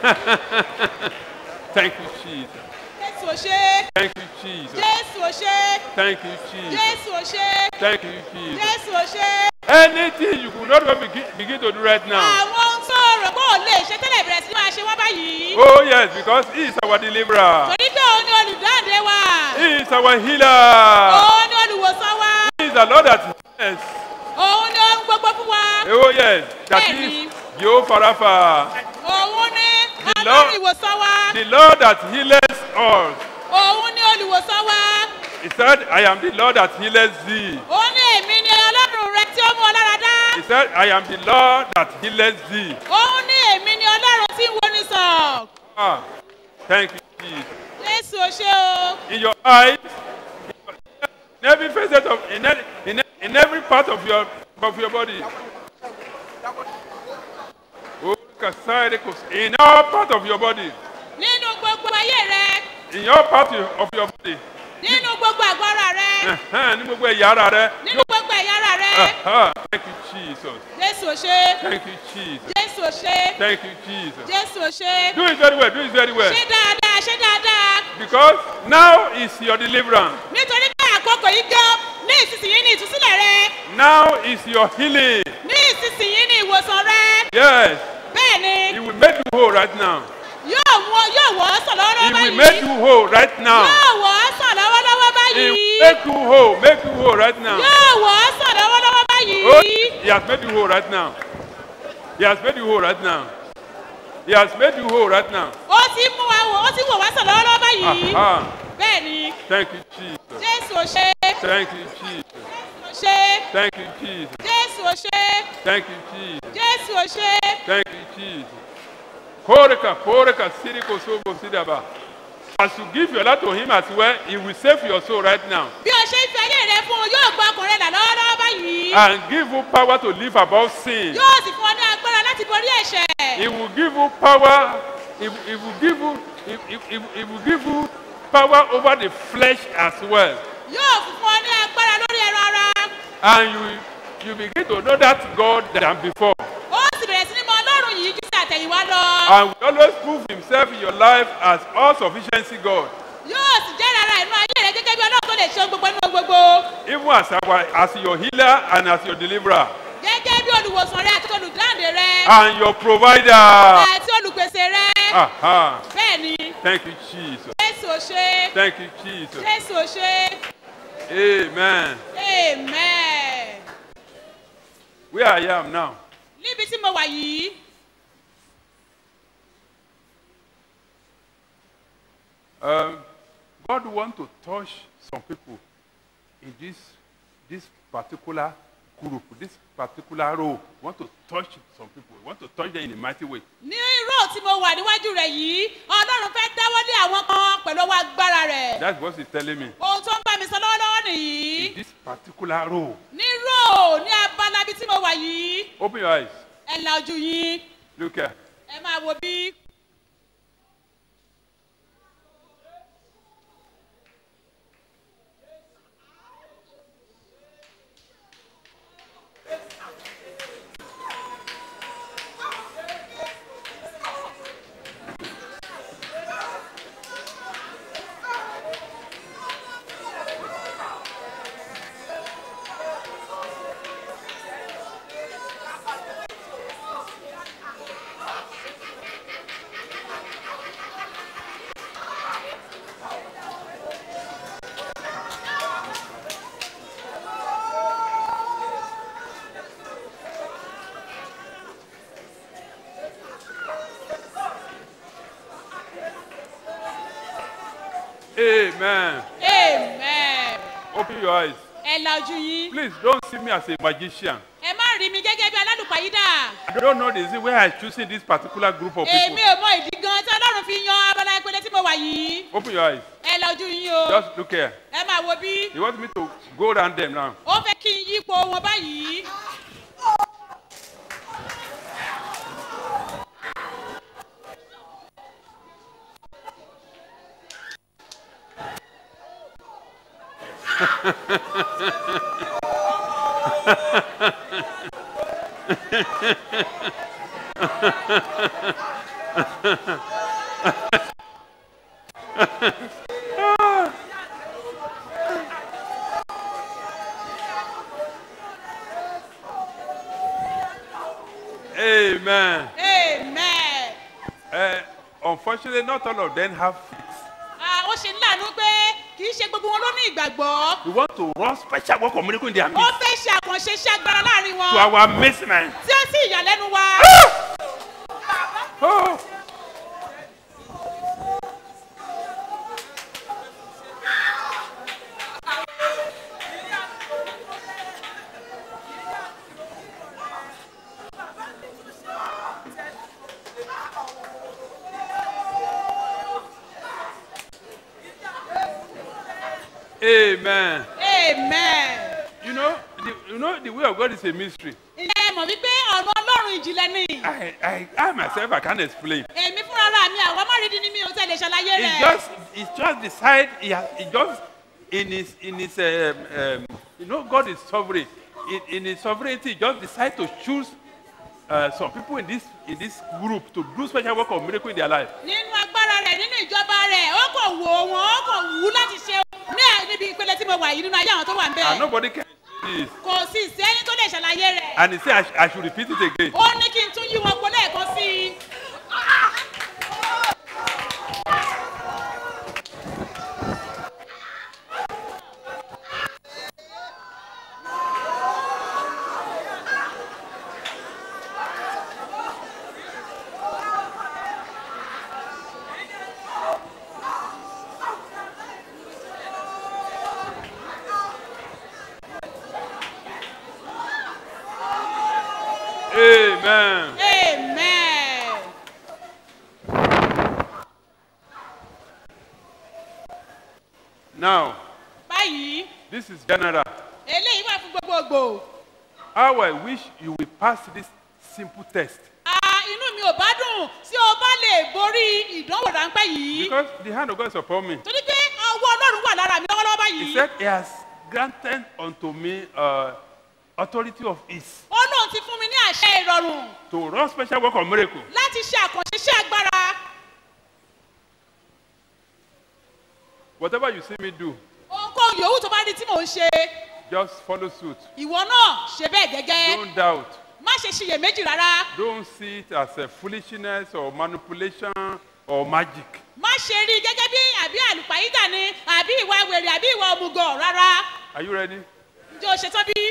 Thank you, Jesus. jésù ò ṣe Thank you, Jesus. jésù ò ṣe Thank you, Jesus. jésù ò ṣe Thank you, Jesus. jésù ò ṣe Anything you could not even begin, begin to do right now. àwọn ohun tó rò pé ò lè ṣe tẹ́lẹ̀ bẹ̀rẹ̀ sí máa ṣe wọ́n báyìí Oh, yes, because He is our deliverer. torí pé òun ni olùdáǹdè wa He is our healer. òun ni olùwòsàn wa He is the Lord that heals. òun ni ohun gbogbo fún wa Oh, yes. That Bẹ́ẹ̀ni. is Jehovah Rapha. òun ni The ọlọ́run Lord, ìwòsàn wa the Lord that heals us. òun ni olùwòsàn wa He said, I am the Lord that heals thee. òun ni èmi ni ọlọ́run rẹ tí ó mú ọ lára dá He said, I am the Lord that heals thee. òun ni èmi ni ọlọ́run tí ń wo ni sàn Ah, thank you, Jesus. jésù ò ṣe o In your eyes, in every facet of, in, every- in, in every part of your, of your body. Oh, Kasai, In all part of your body. nínú gbogbo ayé rẹ In your part of your body. nínú gbogbo àgọ́ ara rẹ Ẹ̀hẹ́n, Ní gbogbo ẹ̀yà ara rẹ. nínú gbogbo ẹ̀yà ara rẹ Aha, Thank you, Jesus. jésù ò ṣe Thank you, Jesus. jésù ò ṣe Thank you, Jesus. jésù ò ṣe Do it very well. Do it very well. ṣe dáadáa ṣe dáadáa Because now is your deliverance. nítorí pé àkókò yìí gan ní ìsinsìnyí ní ìtúsílẹ̀ rẹ Now is your healing. ní ìsinsìnyí ní ìwòsàn rẹ Yes. bẹ́ẹ̀ ni He will make you whole right now. yóò wọ yóò wọ́ ọ́ sàn He lọ́wọ́lọ́wọ́ will make báyìí you whole right now. yóò wọ́ ọ́ sàn lọ́wọ́lọ́wọ́ He báyìí will make you whole. Make you whole right now. yóò wọ́ ọ́ sàn lọ́wọ́lọ́wọ́ Oh, báyìí he has made you whole right now. He has made you whole right now. He has made you whole right now. ó ti mú wa wò ó ti wò wá sàn lọ́wọ́lọ́wọ́ báyìí Aha. bẹ́ẹ̀ ni Thank you, Jesus. jésù ò ṣe Thank you, Jesus. ò ṣe Thank you, Jesus. jésù ò ṣe Thank you, Jesus. jésù ò ṣe Thank you, Jesus. Koreka, koreka, siriko, sobo, sidaba. As you give your life to him as well, he will save your soul right now bí o ṣe ń fi ayé rẹ fún un yóò gba ọkùnrin là lọ́wọ́lọ́wọ́ báyìí and give you power to live above sin. yóò sì fún ọ ní agbára láti borí ẹ̀ṣẹ̀ He will give you power. He, he will give you. He, he, he, he will give you power over the flesh as well. yóò fún ọ ní agbára lórí ẹran ara And you you begin to know that God than before. ó sì bẹ̀rẹ̀ sí ní mọ ọlọ́run yìí jù sí àtẹ̀yìnwá lọ And will always prove himself in your life as all sufficiency God. yóò sì jẹ́ rárá inú ayé rẹ gẹ́gẹ́ bí ọlọ́run tó lè ṣe ohun gbogbo nínú ohun gbogbo Even as our as your healer and as your deliverer gẹ́gẹ́ bí olùwòsàn rẹ àti olùdáǹdè rẹ and your provider. àti olùpèsè rẹ Aha. bẹ́ẹ̀ ni Thank you, Jesus. jésù ò ṣe Thank you, Jesus. jésù ò ṣe Amen. amen Where I am now. níbi tí mo wà yìí Um, God want to touch some people in this this particular group, this particular role. Want to touch some people. Want to touch them in a mighty way. ní ró tí mo wà níwájú rẹ yìí ọlọ́run fẹ́ dáwọ́lé àwọn kan pẹ̀lú ọwọ́ agbára rẹ̀ That's what He's telling me. ohun tó ń bá mi sọ lọ́wọ́lọ́wọ́ nìyí This particular role. ní ró ní abala ibi tí mo wà yìí Open your eyes. ẹ la ojú yín Look here. ẹ máa wo bí. Amen. amen Open your eyes. ẹ la ojú yín Please don't see me as a magician. ẹ má rí mi gẹ́gẹ́ bí alálùpàá àlùpàyídà I don't know the reason why I choosing this particular group of èmi people. ò mọ ìdí gan tí ọlọ́run fi yan abala ìpele tí mo wà yìí Open your eyes. ẹ lọ ojú yín o Just look here. ẹ máa wo bí He wants me to go around them now. ó fẹ́ kí n yípo wọn báyìí. Amen. amen. Uh, unfortunately, not all of them have. Ah, ó ṣe ń láàánú pé kì í ṣe gbogbo wọn ló ní ìgbàgbọ́. We want to run special work of miracle in their ó midst. fẹ́ ṣe àkànṣe iṣẹ́ agbára láàrin wọn. To our amazement. tí ó sì ìyàlẹ́nu wa. Oh. Amen. amen. You know, the, you know, the way of God is a mystery. ǹjẹ́ ẹ mọ̀ wípé ọ̀nà ọlọ́run ìjìnlẹ̀ ni. I, I, I myself, I can't explain. èmi fúnra ra mi àwọn márìndín ni mi ò tẹ̀lé ṣàlàyé He rẹ̀. just, he just decide. He, has, he just in his, in his, um, um, you know, God is sovereign. In, in his sovereignty, he just decide to choose uh, some people in this, in this group to do special work of miracle in their life. nínú agbára rẹ̀ nínú ìjọba rẹ̀ ó kò wò wọ́n ó kò wù ú láti ṣe ní ẹ̀ níbi ìpele tí mo wà yìí nínú ayé àwọn tó wà ń And bẹ̀. nobody can do this. kò sí sẹ́ni tó lè ṣàlàyé rẹ̀. And he said, I, sh- I should repeat it again. ó ní kí n tún yí wọn pọ̀ lẹ́ẹ̀kan sí i. Amen. amen. Now, báyìí this is general. eléyìí wà fún gbogbogbò. How I wish you will pass this simple test. Ah, inú mi ò bá dùn tí o bá lè borí ìdánwò ráńpẹ́ yìí. Because the hand of God is upon me. torí pé ọwọ́ ọlọ́run wà lára mi lọ́wọ́lọ́wọ́ He báyìí. said, He has granted unto me uh, authority of ease ó lóun ti fún mi ní àṣẹ ìrọ̀rùn to run special work of miracle. láti ṣe àkànṣe iṣẹ́ agbára. Whatever you see me do, ohunkóhun yòówù tó bá rí tí mò ń ṣe just follow suit. ìwọ náà ṣe bẹ́ẹ̀ gẹ́gẹ́ Don't doubt. má ṣe ṣiyèméjì rárá Don't see it as a foolishness or manipulation or magic. má ṣe rí i gẹ́gẹ́ bí àbí àlùpàyídà ni àbí ìwà wèrè àbí ìwà òmùgọ̀ rárá Are you ready? ǹjẹ́ o ṣetán bí?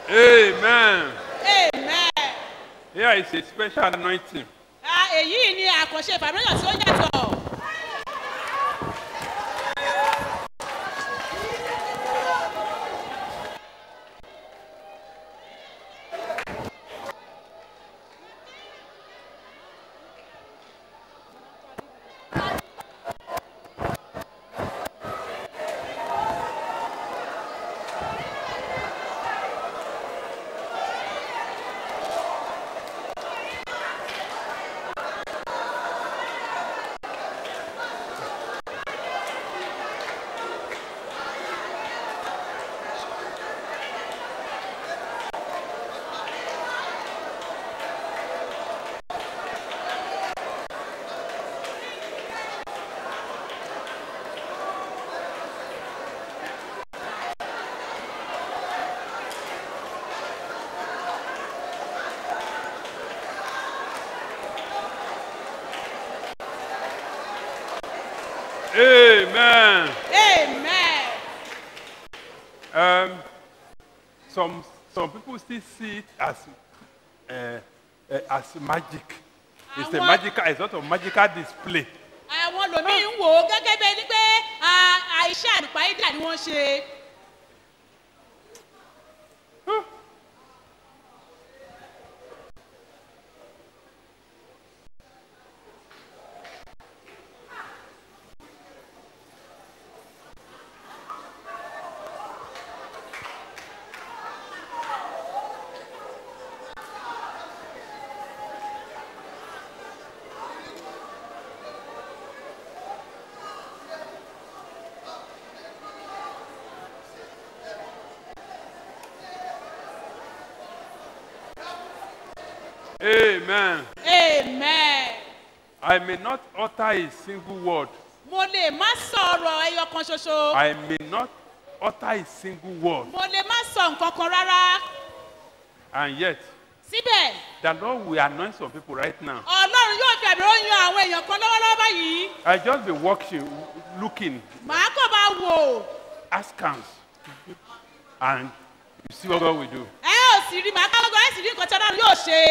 Amen. amen. Here is a special anointing. Ah, èyí ni àkànṣe ìfàmìlíyàn tí ó yàtọ̀. Amen. amen. Um, some some people still see it as uh, uh, as magic. It's a Àwọn- magical, it's not a magical display. àwọn lòmíì ń wò ó gẹ́gẹ́ bí ẹni pé ah, àìṣe àlùpàídà ni wọ́n ṣe. Amen. amen. I may not utter a single word. mo lè má sọ̀rọ̀ ẹyọ kan ṣoṣo. I may not utter a single word. mo lè má sọ nǹkan kan rárá. And yet, síbẹ̀ the Lord will anoint some people right now. ọlọ́run yóò fi àmì ròyìn àwọn èèyàn kan lọ́wọ́lọ́wọ́ báyìí. I just be watching, looking, màá kàn máa wò. askance, and you see what God will do. ẹ ò sì rí màá káwọ́ gan ẹ sì rí nǹkan tí ọlọ́run yóò ṣe.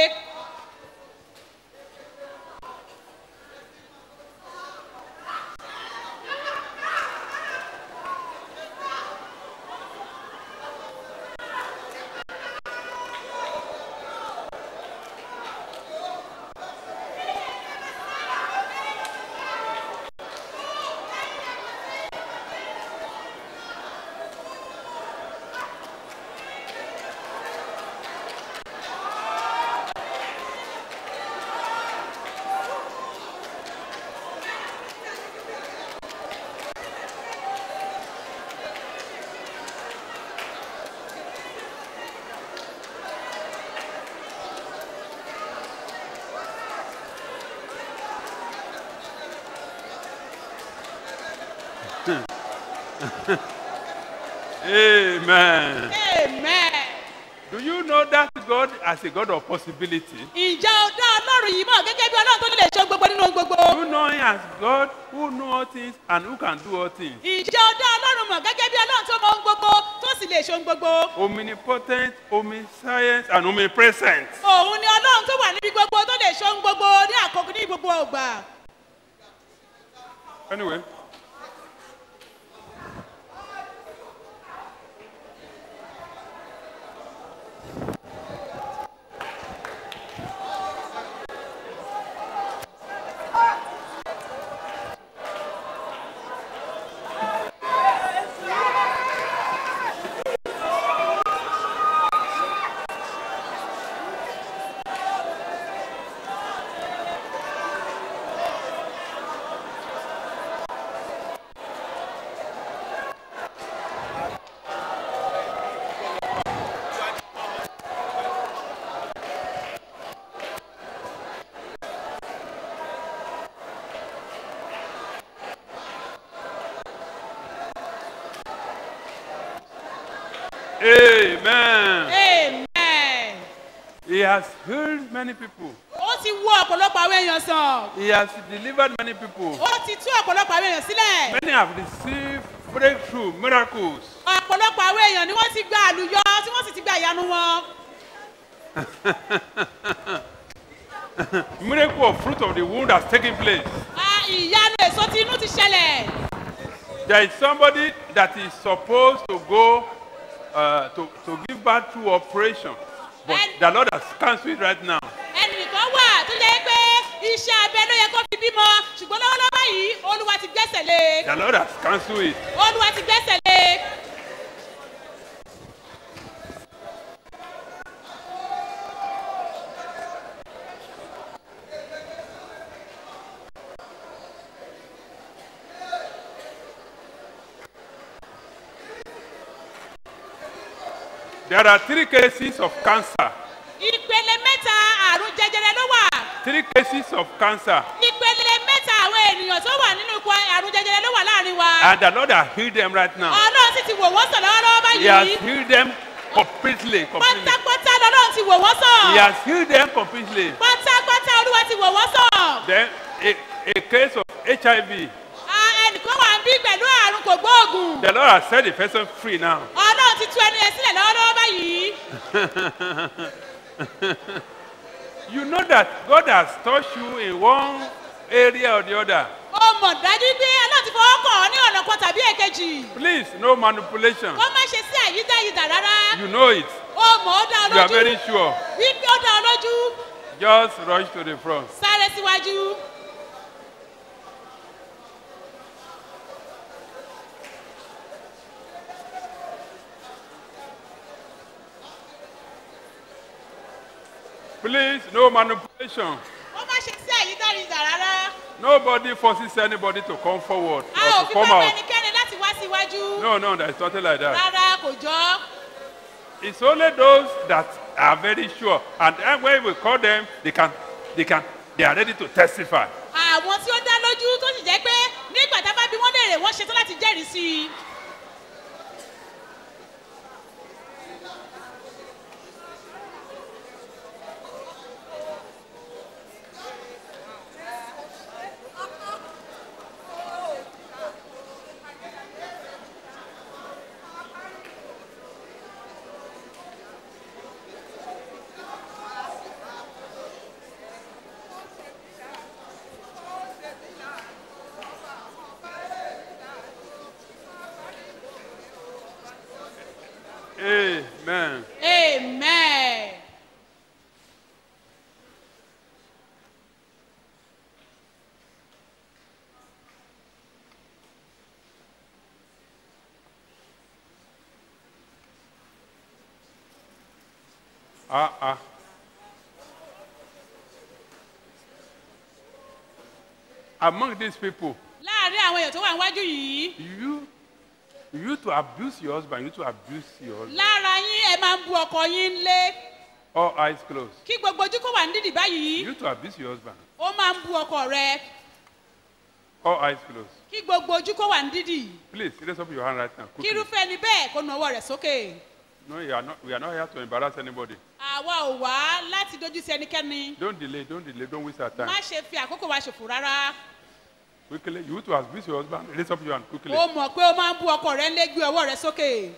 Amen. amen. Do you know that God as a God of possibility? ìjà ọ̀dọ́ ọlọ́run yìí mọ̀ gẹ́gẹ́ bí ọlọ́run tó lè ṣe gbogbo nínú ohun gbogbo. Do you know Him as God who know all things and who can do all things? ìjà ọ̀dọ́ ọlọ́run mọ̀ gẹ́gẹ́ bí ọlọ́run tó mọ ohun gbogbo tó sì lè ṣe ohun gbogbo. Omnipotent, omniscient, and omnipresent. òun ni ọlọ́run tó wà níbi gbogbo tó lè ṣe ohun gbogbo ní àkókò ní gbogbo ọgbà. Anyway. Amen. amen. He has healed many people. ó ti wú ọ̀pọ̀lọpọ̀ àwọn èèyàn sàn. He has delivered many people. ó ti tú ọ̀pọ̀lọpọ̀ àwọn èèyàn sílẹ̀. Many have received breakthrough, miracles. ọ̀pọ̀ ọ̀pọ̀lọpọ̀ àwọn èèyàn ni wọ́n ti gba àlùyọ tí wọ́n sì ti gba ìyanu wọn. Miracle of fruit of the womb that's taking place. Ah, ìyanu èso ti inú ti ṣẹlẹ̀. There is somebody that is supposed to go uh, to, to give birth through operation, but the Lord has cancelled it right now. ẹnìkan wà tó jẹ́ pé iṣẹ́ abẹ ló yẹ kó fi bímọ ṣùgbọ́n lọ́wọ́lọ́wọ́ báyìí olúwa ti gbẹ́sẹ̀ lé The Lord has cancelled it. olúwa ti gbẹ́sẹ̀ lé. There are three cases of cancer. ìpele mẹ́ta àrùn jẹjẹrẹ ló wà Three cases of cancer. ìpele mẹ́ta àwọn ènìyàn tó wà nínú ikọ̀ àrùn jẹjẹrẹ ló wà láàrin wa And the Lord has healed them right now. ọlọ́run sì ti wò wọ́n sàn lọ́wọ́lọ́wọ́ He has báyìí healed them completely. completely. pátápátá lọ́lọ́run ti wò wọ́n sàn He has healed them completely. pátápátá olúwa ti wò wọ́n sàn Then a, a case of HIV. Ah, ẹnìkan wà ń bí pẹ̀lú àrùn kògbóògùn The Lord has set the person free now. ọlọ́run ti tú ẹni yẹn sílẹ̀ lọ́wọ́lọ́wọ́ báyìí. you know that God has touched you in one area or the other. ó mọ̀ dájú pé ọlọ́run ti fọwọ́ kàn ọ́ ní ọ̀nà kan tàbí èkejì Please, no manipulation. ó má ṣe sí àyídáyidà rárá You know it. ó mọ̀ ó dá ọ You are lójú very sure. wípé ó dá ọ lójú Just rush to the front. sáré síwájú. Please, no manipulation. ó má ṣe sí àyídáyidà rárá Nobody forces anybody to come forward a ò or to fi come pápá out. ẹnikẹ́ni láti wá síwájú No, no, there is nothing like that. rárá kò jọ It's only those that are very sure. And then when we call them, they can, they can, they are ready to testify. àwọn tí ó dá lójú tó sì jẹ́ pé nígbà tá a bá bí wọ́n léèrè wọ́n ṣetán láti jẹ́rìí sí i. Amen. amen. Ah, ah. Among these people, láàárín àwọn èèyàn tó wà níwájú yìí you, you to abuse your husband, you to abuse your husband. lára yín ẹ máa ń bu ọkọ yín lé All eyes closed. kí gbogbo ojú kó wà ní dídì báyìí You to abuse your husband. ó máa ń bu ọkọ rẹ All eyes closed. kí gbogbo ojú kó wà ní dídì Please raise up your hand right now. kí Quickly. irúfẹ́ ẹni bẹ́ẹ̀ kó nu ọwọ́ rẹ̀ sókè No, you are not, we are not here to embarrass anybody. àwa ò wá láti dojú sí ẹnikẹ́ni Don't delay, don't delay, don't waste our time. má ṣe fi àkókò wa ṣòfò rárá Quickly, you to abuse your husband, raise up your hand quickly. ó mọ̀ pé ó máa ń bu ọkọ rẹ̀ lé gbé ọwọ́ rẹ̀ sókè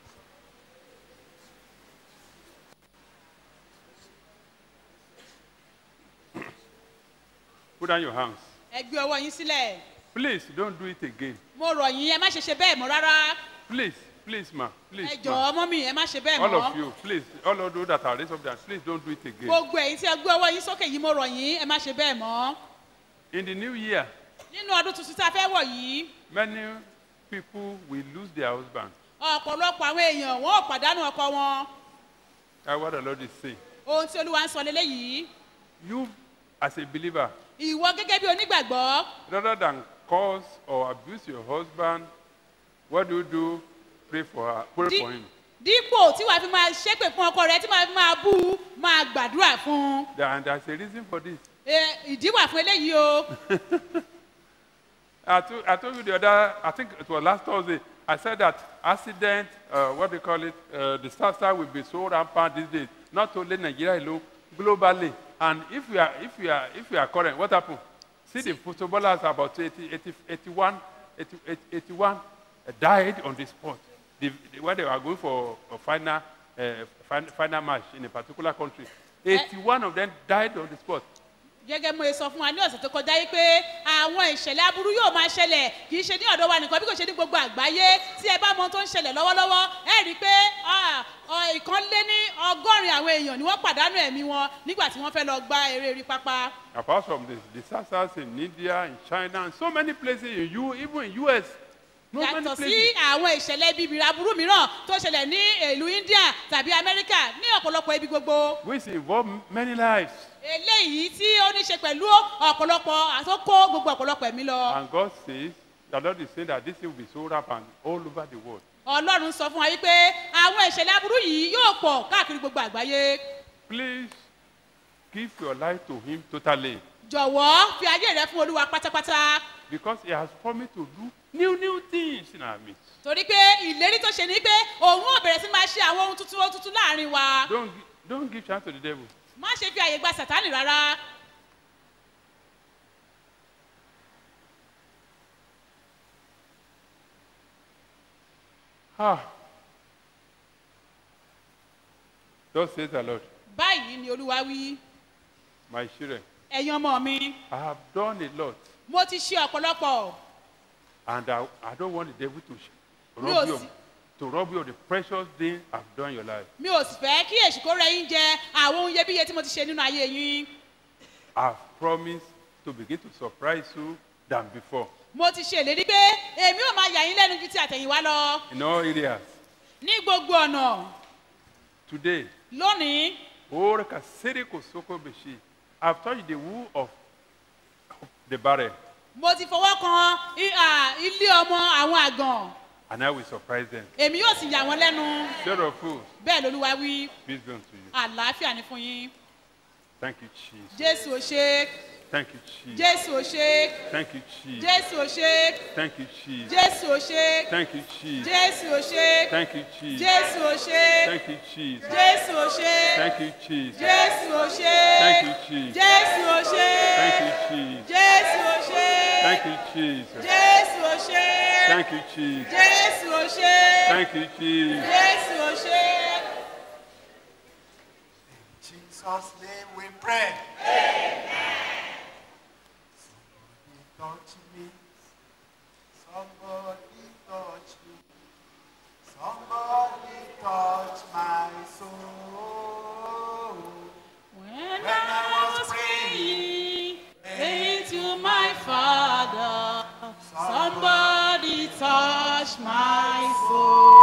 Put down your hands. ẹ gbé ọwọ́ yín sílẹ̀ Please don't do it again. mo rọ̀ yín ẹ má ṣe ṣe bẹ́ẹ̀ mọ́ rárá Please, please, ma. Please, ẹ ma. jọ̀ọ́ mọ́mì ẹ má ṣe bẹ́ẹ̀ All mọ́ of you, please, all of those that are raised up there, please don't do it again. gbogbo ẹ̀yin tí ẹ gbé ọwọ́ yín sókè yìí mo rọ̀ yín ẹ má ṣe bẹ́ẹ̀ mọ́ In the new year, nínú ọdún tuntun tí a fẹ́ wọ̀ yìí many people will lose their husband. ọ̀pọ̀lọpọ̀ àwọn èèyàn wọn ò pàdánù ọkọ wọn That's what the Lord is saying. ohun tí olúwa ń sọ lélẹ́yìí You, as a believer, ìwọ gẹ́gẹ́ bí onígbàgbọ́ rather than cause or abuse your husband, what do you do? Pray for her, pray Di- for him. dípò tí wàá fi máa ṣépè fún ọkọ rẹ tí wàá fi máa bú u, máa gbàdúrà fún un There- And there's a reason for this. Eh, ìdí wà fún eléyìí o I told, I told you the other, I think it was last Thursday, I said that accident, uh, what do you call it, uh, disaster will be so rampant these days, not only Nigeria alone, globally. And if we are, if we are, if we are current, what happened? See, the footballers about 80, 80, 81, 80, 81 died on the spot. the, the, when they were going for a final, uh, fin- final match in a particular country. 81 of them died on the spot. gẹ́gẹ́ mo ṣe sọ fún wa ní ọ̀sẹ̀ tó kọjá yìí pé àwọn ìṣẹ̀lẹ̀ aburú yóò máa ṣẹlẹ̀ kì í ṣe ní ọ̀dọ̀ wa nìkan bí kò ṣe ní gbogbo àgbáyé tí ẹ bá mọ ohun tó ń ṣẹlẹ̀ lọ́wọ́lọ́wọ́ ẹ rí i pé ah, ọ, ìkan lé ní ọgọ́rin àwọn èèyàn ni wọ́n pàdánù ẹ̀mí wọn nígbà tí wọ́n fẹ́ lọ gbá eré orí pápá. Apart from the disasters in India, in China, and so many places in U, even in US. No many yàtọ̀ sí places. àwọn ìṣẹ̀lẹ̀ ibi ìbìrì aburú mìíràn tó ṣẹlẹ̀ ní ìlú india tàbí amẹ́ríkà ní ọ̀pọ̀lọpọ̀ ibi gbogbo. Which involve many lives. eléyìí tí ó ní ṣe pẹ̀lú ọ̀pọ̀lọpọ̀ àtọ́kọ́ gbogbo ọ̀pọ̀lọpọ̀ ẹ̀mí lọ. And God says, the Lord is saying that this thing will be so rampant all over the world. ọlọ́run sọ fún wa wípé àwọn ìṣẹ̀lẹ̀ aburú yìí yóò pọ̀ káàkiri gbogbo àgbáyé. Please give your life to Him totally jọ̀wọ́ fi ayé rẹ fún olúwa pátápátá because He has promised to do new, new things in our midst. torí pé ìlérí tó ṣe ni pé òun ò bẹ̀rẹ̀ sí máa ṣe àwọn ohun tuntun ohun tuntun láàrin wa. Don't, gi- don't give chance to the devil. má ṣe fi àyè gba sàtánì rárá. Ah. Thus says the Lord, báyìí ni olúwa wí my children, ẹ̀yin ọmọ mi I have done a lot, mo ti ṣe ọ̀pọ̀lọpọ̀ and I, I don't want the devil to sh- Mi rob ò you, of, sì- to rob you of the precious things I've done in your life. mi ò sì fẹ́ kí èṣù kó rẹ yín jẹ àwọn ohun iyebíye tí mo ti ṣe nínú ayé yín I've promised to begin to surprise you than before mo ti ṣe ìlérí pé èmi ò máa yà yín lẹ́nu ju ti àtẹ̀yìnwá lọ in all areas. ní gbogbo ọ̀nà Today, lónìí Ora kasere kosoko beshi. I've touched the wool of the barren, mo ti fọwọ́ kan i- à, ilé ọmọ àwọn àgàn and I will surprise them. èmi yóò sì yà wọ́n lẹ́nu Set of fools, bẹ́ẹ̀ lolúwa wí peace be unto you. àlàáfíà ni fún yín Thank you, Jesus. jésù ò ṣe Thank you, Jesus. jésù ò ṣe Thank you, Jesus. jésù ò ṣe Thank you, Jesus. jésù ò ṣe Thank you, Jesus. jésù ò ṣe Thank you, Jesus. jésù ò ṣe Thank you, Jesus. jésù ò ṣe Thank you, Jesus. jésù ò ṣe Thank you, Jesus. jésù ò ṣe Thank you, Jesus. jésù ò ṣe Thank you, Jesus. jésù ò ṣe Thank you, Jesus. jésù ò ṣe Thank you, Jesus. jésù ò ṣe. Jesus' name we pray. Somebody touch me. Somebody touch me. Somebody touch my soul. When I was praying, praying to my Father, somebody touched my soul.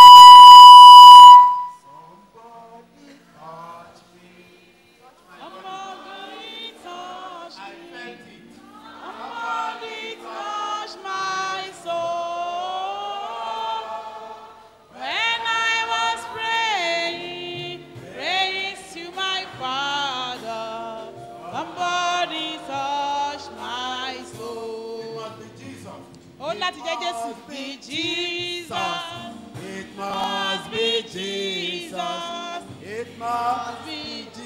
Somebody touch me. Somebody touch my soul. When I was praying, praying to my Father, somebody touched my soul. Ó láti jẹ́ Jésù. Be Jesus. It must be Jesus. It must be Jesus.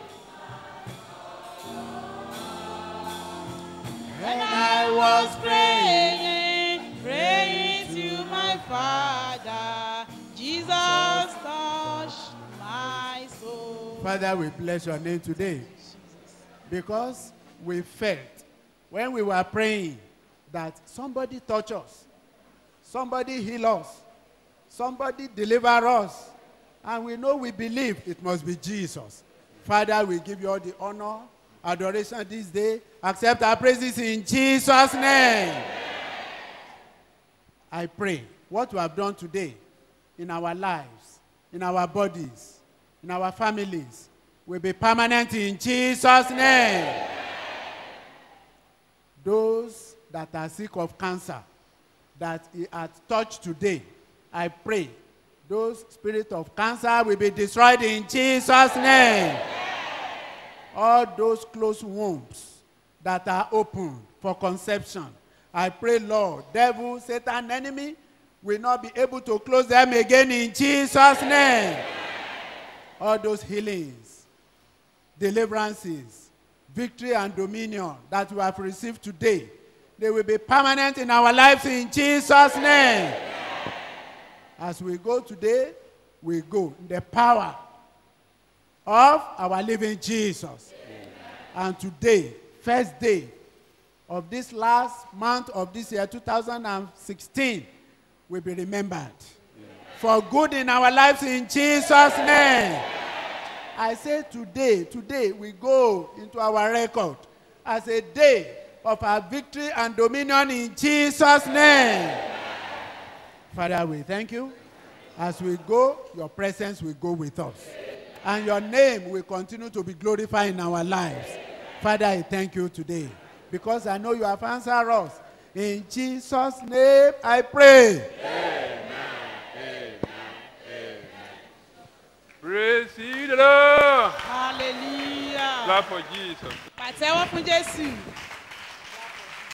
When I was praying, praying to my Father, Jesus touched my soul. Father, we bless your name today because we felt when we were praying that somebody touch us, somebody heal us, somebody deliver us, and we know we believe it must be Jesus. Father, we give you all the honor, adoration this day. Accept our praises in Jesus' name. I pray what we have done today in our lives, in our bodies, in our families will be permanent in Jesus' name. Those that are sick of cancer that he had touched today, I pray those spirit of cancer will be destroyed in Jesus' name. All those closed wombs that are open for conception, I pray, Lord, devil, Satan, enemy will not be able to close them again in Jesus' name. All those healings, deliverances, victory, and dominion that we have received today, they will be permanent in our lives in Jesus' name. As we go today, we go in the power of our living Jesus. And today, first day of this last month of this year, 2016, will be remembered for good in our lives in Jesus' name. I say today, today we go into our record as a day of our victory and dominion in Jesus' name. Father, we thank you. As we go, your presence will go with us. And your name will continue to be glorified in our lives. Father, I thank you today because I know you have answered us. In Jesus' name I pray. Praise the Lord. hallelujah. Clap for Jesus. pàtẹ́wọ́ fún jésù.